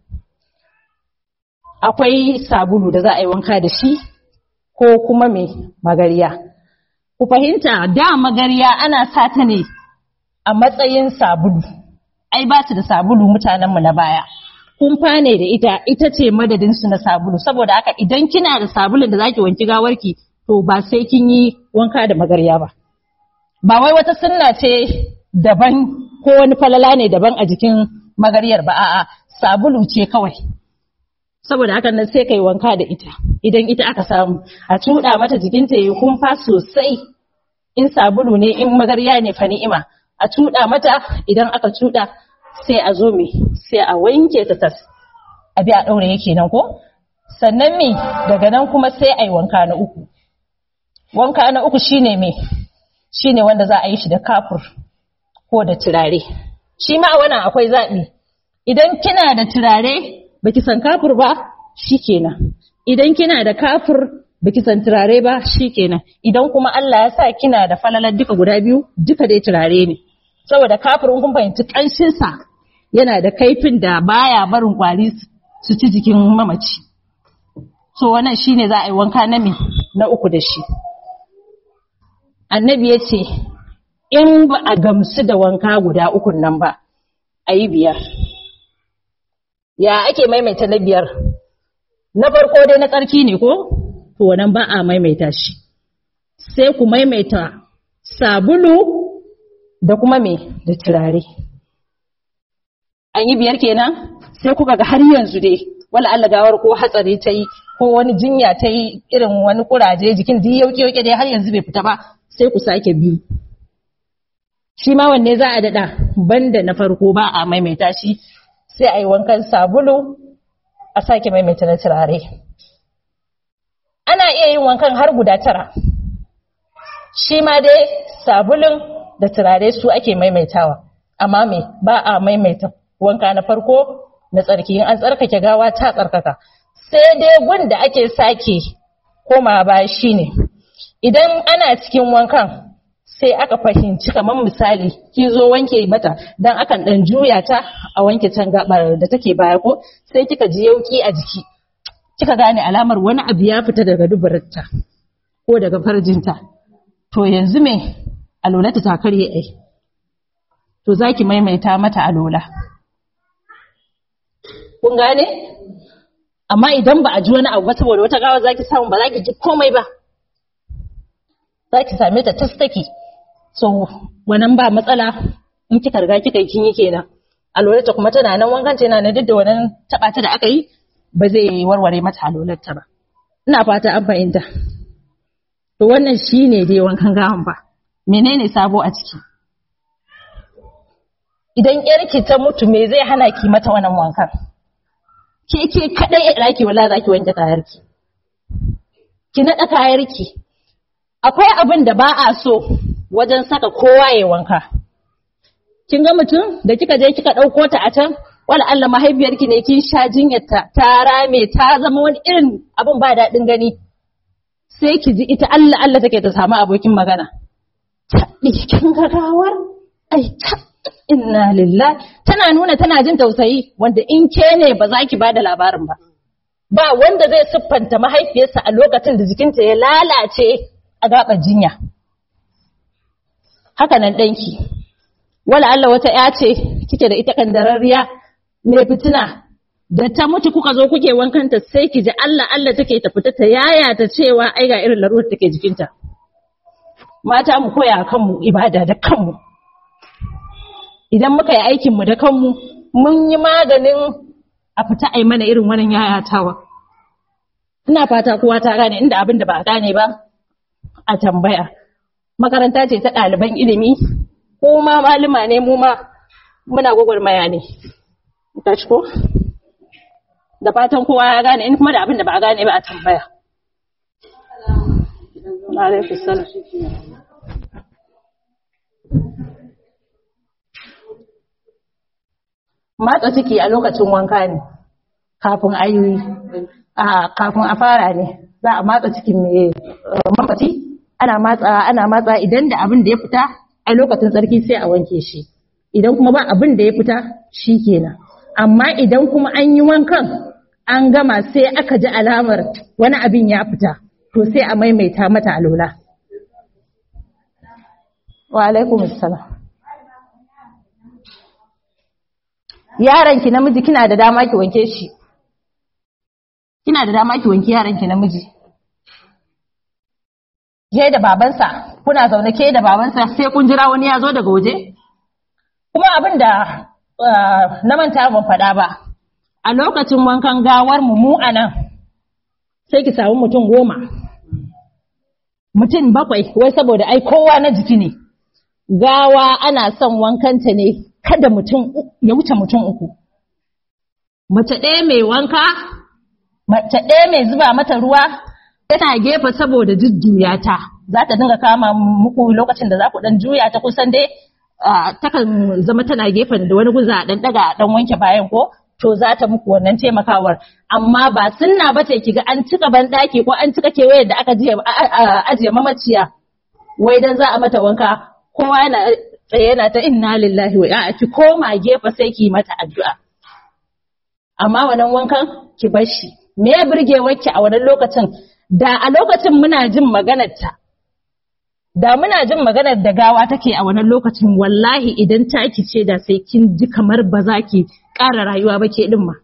akwai sabulu da za a yi wanka da shi ko kuma mai magariya. Ku fahimta da magariya ana sa ta ne a matsayin sabulu, ai ba su da sabulu mutanenmu na baya. Kumfa ne da ita, ita ce madadinsu na sabulu, saboda haka idan kina da sabulun da zaki wanki gawarki, to ba sai kin yi wanka da magariya ba. Ba wai wata sunna ce daban ko wani falala ne daban a jikin magaryar ba, a'a sabulu ce kawai. saboda haka nan sai kai wanka da ita idan ita aka samu a cuɗa mata jikinta ya kumfa sosai in sabulu ne in magarya ne fa ni'ima a cuɗa mata idan aka cuɗa sai a zo me sai a wanke ta tas a bi a ɗaure yake nan ko sannan me daga nan kuma sai a yi wanka na uku wanka na uku shine me shine wanda za a yi shi da kafur ko da turare shi ma a wannan akwai zaɓi idan kina da turare baki san kafur ba shikenan idan kina da kafur baki san turare ba shikenan idan kuma Allah ya sa kina da falalar duka guda biyu duka dai turare ne saboda kafur kun fahimci kanshin sa yana da kaifin da baya barin kwari su ci jikin mamaci so wannan shine za a yi wanka na me na uku da shi annabi ya ce in ba a gamsu da wanka guda ukun nan ba a yi biyar ya ake maimaita na biyar na farko dai na tsarki ne ko to wannan ba a maimaita shi sai ku maimaita sabulu da kuma me da turare an yi biyar kenan sai kuka ga har yanzu dai wala Allah gawar ko hatsari ta yi ko wani jinya ta yi irin wani kuraje jikin duk yauke yauke dai har yanzu bai fita ba sai ku sake biyu shi ma wanne za a daɗa banda na farko ba a maimaita shi sai a yi wankan sabulu a sake maimaita na turare ana iya yin wankan har guda tara shi ma dai sabulun da turare su ake maimaitawa amma me ba a maimaita wanka na farko na tsarki in an tsarkake gawa ta tsarkaka sai dai gun da ake sake koma ba shine idan ana cikin wankan sai aka fahimci kamar misali ki zo wanke mata dan akan dan juya ta a wanke can gabar da take baya ko sai kika ji yauki a jiki kika gane alamar wani abu ya fita daga dubarta ko daga farjinta to yanzu me alolata ta karye ai to zaki maimaita mata alola kun gane amma idan ba a ji wani abu ba saboda wata gawa zaki samu ba zaki ji komai ba zaki same ta tastake so wannan ba matsala in kika riga kika yi kin yi kenan alolata kuma tana nan wankan tana nan duk da wannan taba ta da aka yi ba zai warware mata alolarta ba ina fata an fahimta to wannan shine dai wankan gawan ba menene sabo a ciki idan yarki ta mutu me zai hana ki mata wannan wankan ke ke kadai ya daki wala zaki wanke kayarki ki nada kayarki akwai abin da ba a so wajen saka kowa ya wanka kin ga mutum da kika je kika dauko ta a can wala Allah mahaifiyarki ne kin sha jinyarta ta rame ta zama wani irin abin ba daɗin gani sai ki ji ita Allah Allah take ta samu abokin magana taɗi kin ga gawar ai ta inna lillahi tana nuna tana jin tausayi wanda in ke ne ba za ki bada labarin ba ba wanda zai siffanta mahaifiyarsa a lokacin da jikinta ya lalace a gaɓar jinya haka nan ɗanki wala Allah wata ya ce kike da ita kandararriya mai fitina da ta mutu kuka zo kuke wankanta sai ki ji Allah Allah take ta fita ta yaya ta cewa ai ga irin larurar take jikinta mata mu koya kanmu ibada da kanmu idan muka yi aikin mu da kanmu mun yi maganin a fita ai mana irin wannan yayatawa ina fata kowa ta gane inda abin da ba a gane ba a tambaya makaranta ce ta ɗaliban ilimi ko ma malama ne mu ma muna gwagwarmaya ne tashi ko da fatan kowa ya gane in kuma da abin da ba a gane ba a tambaya alaikum salam matsa ciki a lokacin wanka ne kafin a yi kafin a fara ne za a matsa cikin mai mamaci ana matsa ana matsa idan da abin da ya fita a lokacin tsarki sai a wanke shi idan kuma ba abin da ya fita shi kenan amma idan kuma an yi wankan an gama sai aka ji alamar wani abin ya fita to sai a maimaita mata alola wa alaikum assalam yaron ki namiji kina da dama ki wanke shi kina da dama ki wanke yaron ki namiji ke da babansa kuna zaune ke da babansa sai kun jira wani ya zo daga waje kuma abin da na manta ban faɗa ba a lokacin wankan gawar mu mu a nan sai ki samu mutum goma mutum bakwai wai saboda ai kowa na jiki ne gawa ana son wankanta ne kada mutum ya wuce mutum uku mace ɗaya mai wanka mace ɗaya mai zuba mata ruwa tana gefe saboda jujjuya ta za ta dinga kama muku lokacin da za ku dan juya ta kusan dai takan zama tana gefen da wani guza dan daga dan wanke bayan ko to za ta muku wannan taimakawar amma ba sunna ba ce kiga an cika ban daki ko an cika kewayar da aka ajiye mamaciya wai dan za a mata wanka kowa yana tsaye yana ta inna lillahi wa a'a ki koma gefe sai ki mata addu'a amma wannan wankan ki bar shi me ya burge ki a wannan lokacin da a lokacin muna jin maganar ta da muna jin maganar da gawa take a wannan lokacin wallahi idan taki ce da sai kin ji kamar ba za ki ƙara rayuwa ba ke din ma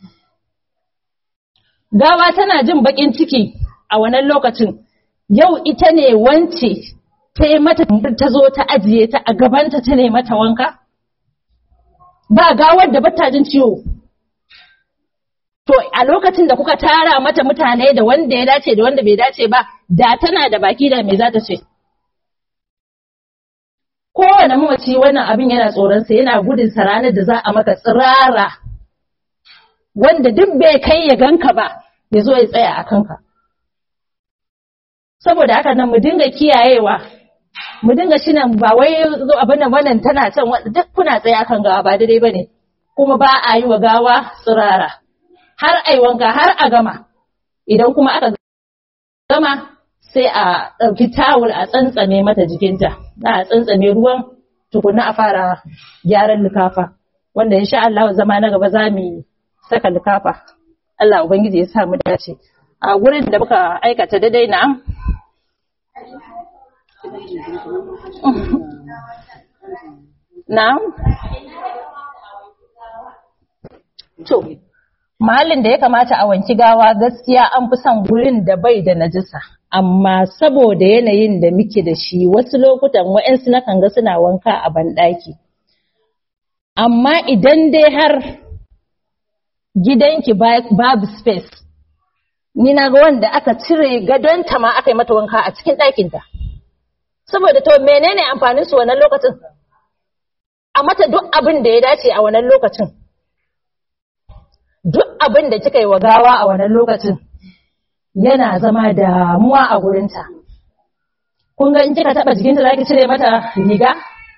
gawa tana jin bakin ciki a wannan lokacin yau ita ne wance ta yi mata ta zo ta ajiye ta a gabanta ta ne mata wanka ba gawar da bata jin ciwo to to a lokacin da kuka tara mata mutane da wanda ya dace da wanda bai dace ba da tana da baki da me za ta ce kowane mamaci wannan abin yana tsoronsa yana gudun sa ranar da za a maka tsirara wanda duk bai kai ya ganka ba ya zo ya tsaya a kanka saboda haka nan mu dinga kiyayewa mu dinga shinan ba wai zo abin nan wannan tana can duk kuna tsaye akan gawa ba daidai bane kuma ba a yi wa gawa tsirara har ai wanka har a gama idan kuma aka gama sai a ɗauki tawul a tsantsame mata jikinta za a tsantsame ruwan tukunna a fara gyaran likafa wanda insha Allah zama na gaba za mu saka likafa Allah ubangiji ya sa mu dace a gurin da muka aikata daidai na Na'am? To, mahallin da ya kamata a wanki gawa gaskiya an fi son gurin da bai da najisa. Amma saboda yanayin da muke da shi wasu lokutan wa'yansu na kan ga suna wanka a banɗaki. Amma idan dai har gidanki babu space, ni na ga wanda aka cire gadonta ma aka yi mata wanka a cikin ɗakinta. Saboda to menene amfanin su wannan lokacin? A mata duk abin da ya dace a wannan lokacin. Duk abin da kika yi wa gawa a wannan lokacin yana zama damuwa a gurinta. Kun ga in kika taɓa jikinta za ki cire mata riga?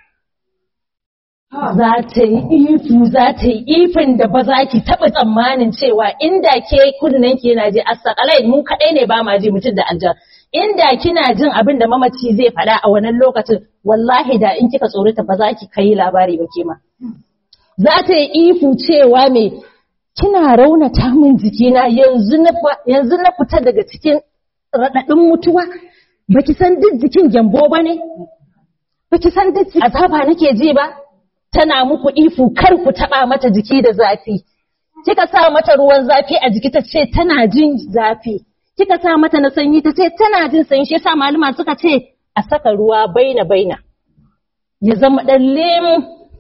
Za ta yi ifu, za ta yi ifin da ba za ki taɓa tsammanin cewa inda ke kunnen ki yana ji a sakalai mu kaɗai ne ba ma ji mutum da aljan. inda kina jin abin da mamaci zai faɗa a wannan lokacin wallahi da in kika tsorata ba za ki kai labari ba kema za ta yi ifu cewa me kina raunata min jikina yanzu na yanzu na fita daga cikin raɗaɗin mutuwa baki san duk jikin gyambo ba ne baki san duk azaba nake ji ba tana muku ifu kar ku taɓa mata jiki da zafi kika sa mata ruwan zafi a jiki ta ce tana jin zafi kika sa mata na sanyi ta ce tana jin sanyi shi yasa malama suka ce a saka ruwa baina baina ya zama dan lemu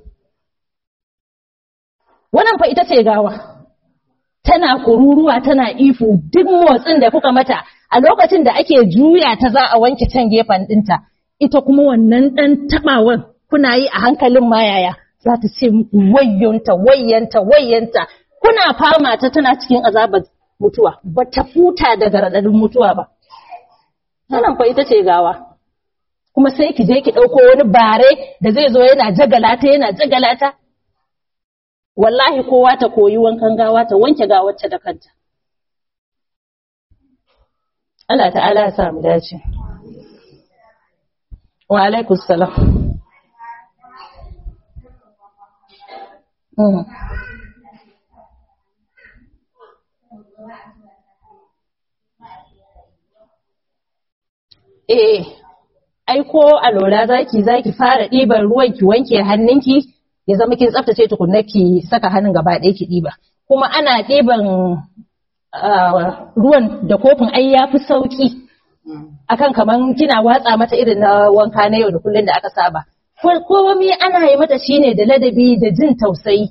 wannan fa ita ce gawa tana kururuwa tana ifu duk motsin da kuka mata a lokacin da ake juya ta za a wanke can gefen dinta ita kuma wannan dan tabawan kuna yi a hankalin mayaya za ta ce muku wayyanta wayyanta wayyanta kuna fama ta tana cikin azabar mutuwa ba ta futa daga raɗaɗin mutuwa ba. Wannan fa ita ce gawa. Kuma sai ki je ki ɗauko wani bare da zai zo yana jagalata yana jagalata. Wallahi kowa ta koyi wankan gawa ta wanke gawarta da kanta. Allah ta'ala ya sa mu dace. Wa alaikus salam. Mm. eh ai ko a lura zaki zaki fara ɗiban ruwan ki wanke hannunki ya zama kin tsaftace tukunna ki saka hannun gaba ɗaya ki ɗiba kuma ana ɗiban ruwan da kofin ai ya fi sauki akan kaman kina watsa mata irin na wanka na yau da kullun da aka saba komai ana yi mata shine da ladabi da jin tausayi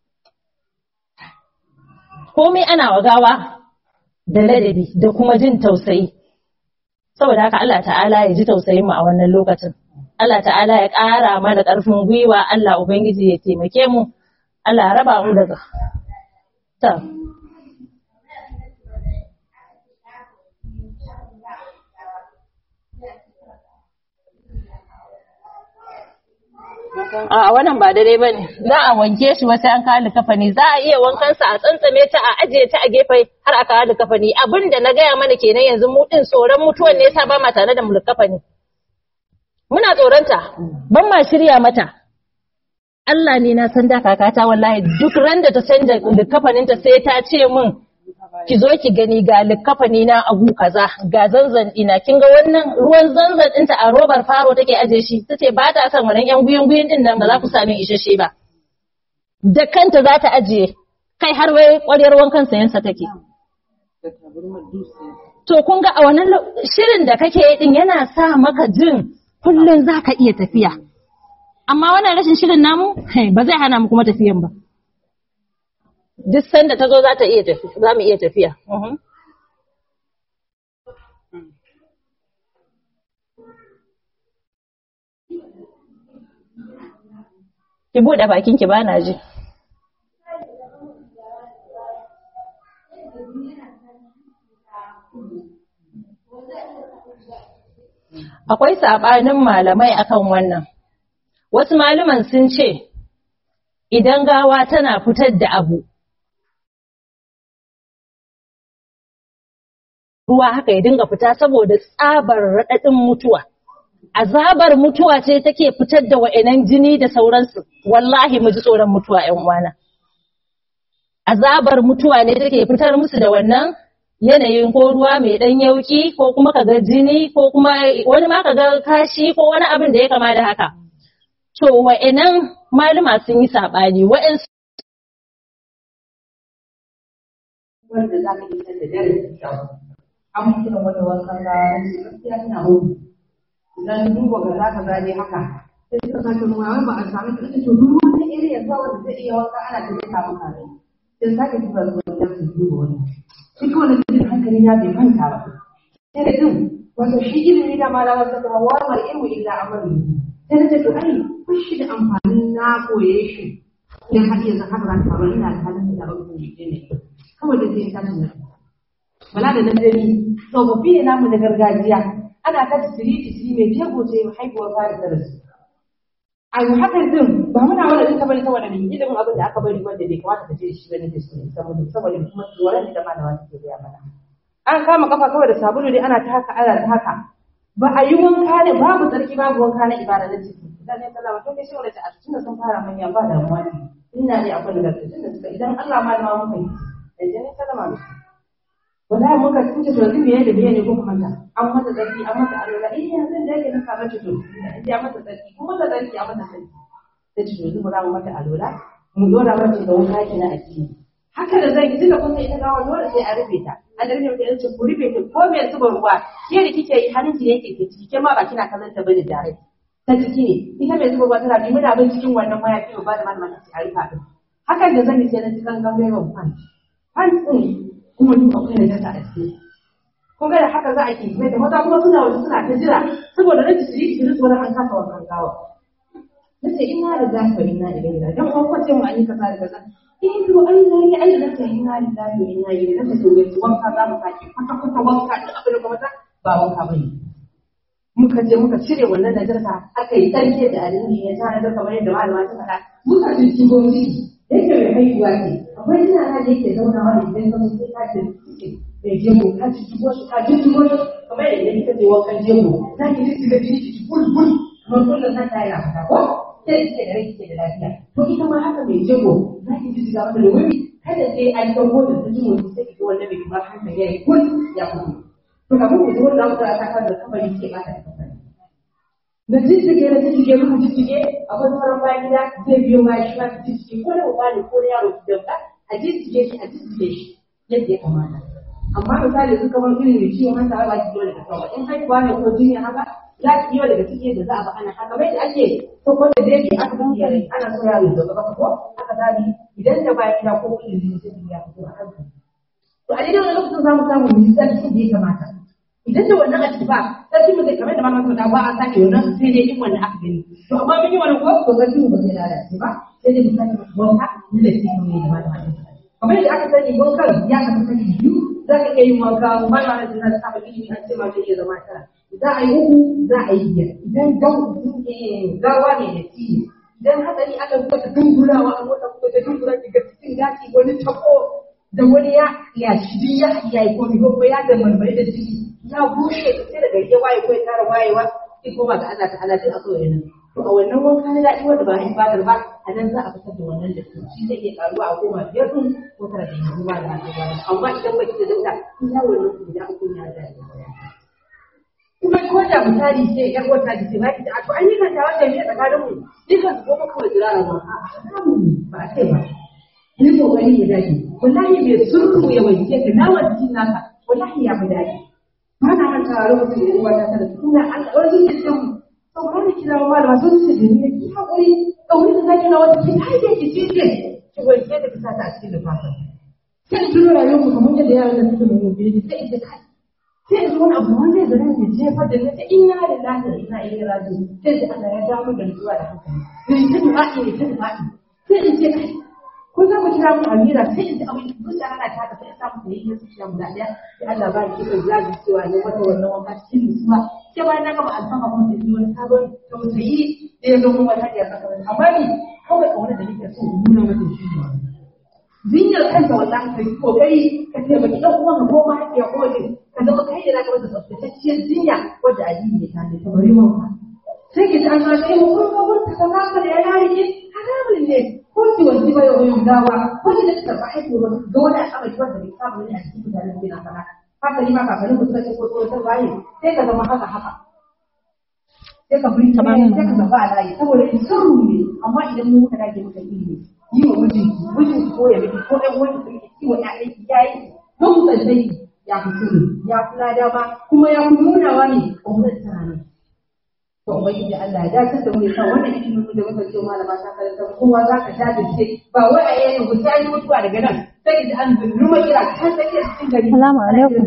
komai ana wagawa da ladabi da kuma jin tausayi saboda haka Allah ta'ala ya ji tausayin mu a wannan lokacin Allah ta'ala ya ƙara mana ƙarfin gwiwa Allah ubangiji ya taimake mu Allah ya raba mu daga ta a wannan ba daidai ba ne za a wanke shi wasu an kawo likafani za a iya wankansa a tsantsame ta a ajiye ta a gefe har a kawo likafani abin da na gaya mana kenan yanzu mu din tsoron mutuwan ne yasa ba ma tare da mu likafani muna tsoronta ban ma shirya mata Allah ne na san da kakata wallahi duk ran da ta canja likafaninta sai ta ce min ki zo ki gani ga likafani na agu kaza ga zanzan ina kin ga wannan ruwan zanzan ɗinta a robar faro take aje shi tace ba ta son wannan yan guyen guyen din nan ba za ku sami isasshe ba da kanta za ta ajiye kai har wai ƙwaryar wankan sayansa take to kun ga a wannan shirin da kake yi din yana sa maka jin kullun za ka iya tafiya amma wannan rashin shirin namu ba zai hana mu kuma tafiyan ba duk sanda ta zo za ta iya tafi za mu iya tafiya Mhm. ki buɗe bakin ki bana ji akwai saɓanin malamai akan wannan wasu malaman sun ce idan gawa tana fitar da abu ruwa haka ya dinga fita saboda tsabar raɗaɗin mutuwa azabar mutuwa ce take fitar da wa'annan jini da sauransu wallahi mu ji tsoron mutuwa ƴan uwana azabar mutuwa ne take fitar musu da wannan yanayin ko ruwa mai ɗan yauki ko kuma kaga jini ko kuma wani ma kaga kashi ko wani abin da ya kama da haka to wa'annan malama sun yi saɓani wa'ansu wanda za ka isar da dare da kyau. An mutu da wata wankan gawa na ce gaskiya ina mutu. Idan duba ga za ka gane haka. Sai suka sake ruwa wai ba a sami ta to duk wani area ba wanda zai iya wanka ana ta zai samu kare. Sai sake duba ruwa da su duba wani. Shi kawai na cikin hankali na bai manta ba. Sai da din wato shi ilimi da malama ta kama warwar ilmu illa amali. Sai na ce to ai kun shi da amfanin na koye shi. Idan har yanzu haka za ta faru ina da halin da ba ku ne. kawai da zai tashi na bala da nan dani tsofaffi ne namu na gargajiya ana ta siriti shi mai jego ce haihuwar fara da rasu a yi hakan din ba muna wanda duka bari saboda mai ilimin abin da aka bari wanda bai kamata ka ce shi bane da shi saboda saboda kuma tsoron da malama take gaya mana an kama kafa kawai da sabulu ne ana ta haka ana ta haka ba a yi wanka ne babu tsarki babu wanka na ibada na ciki idan ne sallama to kai shi wanda a tunda sun fara manya ba damuwa ne ina ne akwai da tunda suka idan Allah ma da muka yi da jini salama da su wallahi muka tunce to yanzu meye da meye ne ko kuma ta an mata tsarki an mata alola eh yanzu da yake na saba ce to in ya mata tsarki ko mata tsarki a mata tsarki sai ce to yanzu mu za mu mata alola mu dora mata da wuka ki na addini haka da zai tunda kun sai ita gawa dole sai a rufe ta an da rufe ta yace ku rufe ta ko me zuba ruwa ke da kike yi hannun ki yake ke ciki ke ma ba kina kallon ta bane da ta ciki ne ita mai zuba ruwa tana bi muna bin cikin wannan mayafi ba da malama ta a rufa din hakan da zan yi sai na cikin gangan ban kwanci hantsin kuma duk akwai da jasa a ciki. Kun ga da haka za a ke mai da maza kuma suna waje suna ta jira saboda rashin shiri shiri tsoron an kasa wa gawa. Na ce ina da zafi wa ina ilai da don an kwace mu an yi kaza da kaza. Eh to ai na yi ai da ce ina da zafi wa ina ilai da ce yanzu wanka za mu sake kwata kwata wanka da abin da kuma ta ba wanka ba ne. Muka je muka cire wannan najasa aka yi tsarki da alimi ya tana da kamar yadda malama ta faɗa muka jijji gwamnati yake mai haihuwa ce akwai ina na da yake zaunawa da idan ka sai ka ce mai jego ka ci tugo shi ka ji tugo shi kamar yadda idan kika je wankan jego za ki ji shiga jini ki bul bul kamar kullum kan ta yana fita ko sai kike da rai kike da lafiya to ita ma haka mai jego za ki ji shiga mata da wuri kada sai an dauko da ta jin wani sai ki ga wanda bai kamar hankali ya yi kul ya fito to kamar ku ji wanda aka ta kan da kamar yake ba ta kamar da jijjige da jijjige muka jijjige akwai sauran bayan gida zai biyo bayan shi ma ta jijjige ko da uba ne ko da yaro ki dauka a jijjige shi a jijjige shi yadda ya kamata amma misali su kamar irin da ciwon hanta ba ki biyo daga sama in haihuwa ne ko jini haka za ki biyo daga ciki da za a ba ana haka bai da ake so ko da dai aka bi yare ana so yaro ya gaba ko aka zabi idan da bayan gida ko kudin jini sai ya fito a kanka to a daidai wani lokacin za mu samu mu yi tsarki da ya kamata idan da wannan a ciki ba sarki mu zai kamar da malamin ta ba a sake wannan sai dai in wannan aka gani to amma mun yi wannan ko to sarki mu ba zai lalace ba sai dai mu sake wanka mu da shi ne da malamin kamar yadda aka sani wankan ya kafa sani biyu za ka iya yin wanka malamin da zai saba ilimi an ce ma zai iya zama tara za a yi uku za a yi biyar idan gawa ne da tiyi idan hatsari aka buga ta dungurawa a wata buga ta dungura daga cikin gashi wani tako da wani ya ya shi ya ya yi komi ko ya da marmari da ciki ya bushe ta sai daga ya waye ko ya tara wayewa sai koma ga Allah ta'ala sai a so yana to a wannan wanka na daɗi wanda ba a ibadar ba a nan za a fitar da wannan da shi zai iya karuwa a koma biyar ɗin ko tara da yanzu ba da haka ba amma idan ba ki da dauda in ya wannan su da uku ya da kuma ko da misali sai yar wata da ce ba ki da to an yi kanta wanda ne tsakanin mu dukan su ko kawai jira ba ba a ce ba yi kokari ya dace wallahi bai surku ya wanke ka nawa jikin naka wallahi ya fi daɗi ba na manta a lokacin da ruwa ta tara ina an wani da ce mu saboda da kira wa malama sun ce da ni ki hakuri kauri da zaki na wata ki ai da ki ce ki wanke da ki sa ta a cikin lifafa sai in tuno rayuwar mu kamar yadda yaran da suke mu biyu sai in ce kai sai in ji wani abu wanda zai zama ya jefar da ni sai inna lillahi wa inna ilaihi raji'un sai da Allah ya dawo da zuwa da hankali sai ta dubaɗi ne ta dubaɗi sai in ce kai ko za mu kira mu Amira sai in ji abin da kusa ana ta haka sai in samu da yake su shi guda ɗaya sai Allah ba ki kan zaji cewa ne wata wannan wanka cikin nutsuwa sai bayan na gama alfama kuma da wani sabon tausayi da ya zo mun wata ya saka amma ni kawai a wani da nake so in nuna mata shi ne jinyar kanta wallahi kai kokari ka taimaki ɗan uwan ka ko mahaifiya ko waje ka zama kai da zaka masa tsaftatacciyar jinya wadda addini ya tafi ta bari wanka sai ki ji an ma sai mu kun ga mun ta kaza da ya rike haramun ne ko ki wanci bai wani gawa ko ki da karɓa haihuwa ba ga wani al'amari wanda bai saba ne a cikin mutanen da na sana haka ni ma kakannin ku suka ce ko tsoron waye sai ka zama haka haka sai ka bi sai ka zaba a layi saboda in sirru ne amma idan mu muka dage muka ilimi yi wa mijinki mijinki ko ya miki ko ɗan wani ki yi wa ƴaƴanki yayi mun tsaddai ya fi sirri ya fi lada ba kuma ya fi nunawa ne ƙaunar tana ne to ubangiji Allah ya dace da mu ya sa wannan ilimin da muka ce malama ta karanta kowa za ka jajirce ba wai a yayin ku ta yi mutuwa daga nan sai ki ji an zurruma kira ta take cikin gari Salamu alaikum.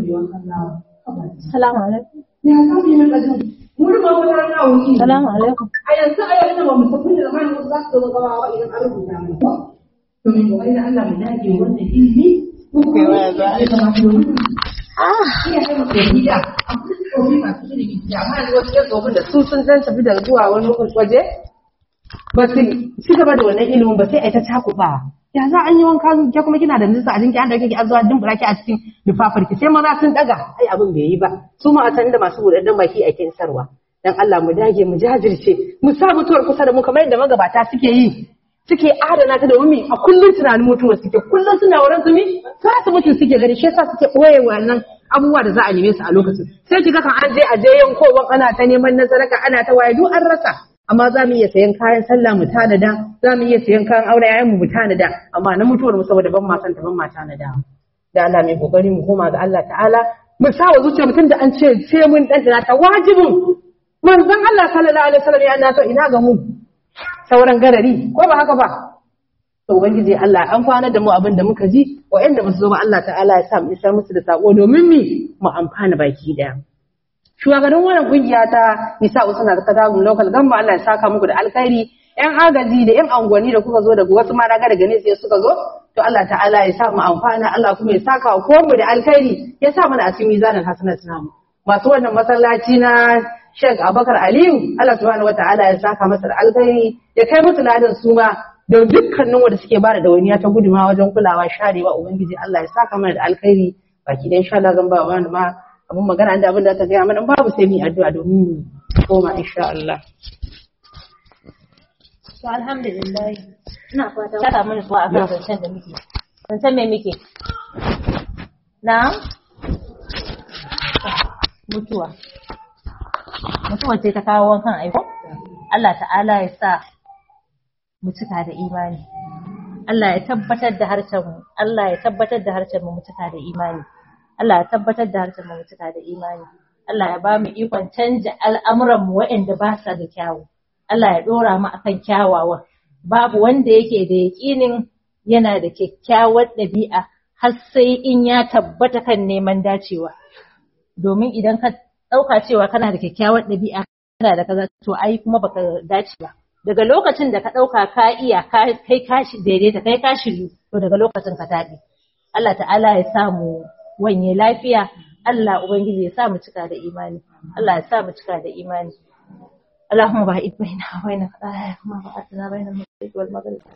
Salamu alaikum. ya za mu yi min ajin mu da mu da na wuce Salamu alaikum. a yanzu a yau ina ba mu tafi da zamanin wasu za su zo gabawa idan an rubuta mu ba to min kokari da Allah mu dage wannan ilimi ko ko ya kamata mu iya kai mu gida akwai tsofi masu ilimi da amma yanzu wasu yan tsofin da su sun san tafi da zuwa wani waje ba su ci gaba da wannan ilimin ba sai a ta cakuɓa ya za an yi wanka ke kuma kina da nisa a jinki an dauke ki an zuwa dimbura ki a cikin lifafar ki sai maza sun daga ai abin bai yi ba su ma a san da masu buɗaɗɗen baki a sarwa dan Allah mu dage mu jajirce mu sa mutuwar kusa da mu kamar yadda magabata suke yi suke adana ta da wumi a kullum tunanin mutuwar suke kullum suna wurin su mi za su mutu suke gari shi yasa suke ɓoye wannan abubuwa da za a neme su a lokacin sai kiga kan an je a je yankowan ana ta neman nasaraka ana ta waye duk an rasa amma za mu iya sayan kayan sallah mu tanada za mu iya sayan kayan aure yayin mu tanada amma na mutuwar mu saboda ban ma san ta ban ma tanada da Allah mai kokari mu koma ga Allah ta'ala mu sa wa zuciya mutum da an ce sai mun dan ta wajibin manzon Allah sallallahu alaihi wasallam ya na to ina ga mu sauran garari ko ba haka ba to ubangiji Allah an kwana da mu abin da muka ji wa'anda ba su zo ba Allah ta'ala ya sa mu isar musu da sako domin mi mu amfana baki daya shugaban wannan kungiya ta nisa usana ta kadagun local gamba Allah ya saka muku da alkhairi yan agaji da yan angwani da kuka zo daga wasu ma daga daga ne sai suka zo to Allah ta'ala ya sa mu amfana Allah kuma ya saka ko mu da alkhairi ya sa mana a cikin mizanin hasanat namu masu wannan masallaci na Sheikh Abubakar Aliyu Allah subhanahu wataala ya saka masa da alkhairi ya kai musu ladan su ma da dukkanin wanda suke bada dawaniya ta guduma wajen kulawa sharewa ubangiji Allah ya saka mana da alkhairi baki da insha Allah zan ba wani ma abin magana da abin da ta gaya mana babu sai mu addu'a domin mu koma insha Allah To alhamdulillah. Ina fata ta samu nutsuwa a kan zancen da muke. Zancen me muke? Na? Mutuwa. Mutuwa ce ta kawo wankan aiko? Allah ta'ala ya sa mu cika da imani. Allah ya tabbatar da harshen mu. Allah ya tabbatar da harshen mu mu cika da imani. Allah ya tabbatar da harshen mu mu cika da imani. Allah ya ba mu ikon canja al'amuran mu waɗanda ba sa da kyawu. Allah ya ɗora mu akan kyawawan. Babu wanda yake da yaƙinin yana da kyakkyawar ɗabi'a har sai in ya tabbata kan neman dacewa. Domin idan ka ɗauka cewa kana da kyakkyawar ɗabi'a kana da kaza to ai kuma baka dace ba. Daga lokacin da ka ɗauka ka iya kai ka daidaita kai ka shiryu to daga lokacin ka taɓe. Allah ta'ala ya samu wanye lafiya Allah Ubangiji ya sa mu cika da imani Allah ya sa mu cika da imani اللهم باعد بيننا وبين خطايانا كما بعدنا بين المشرق والمغرب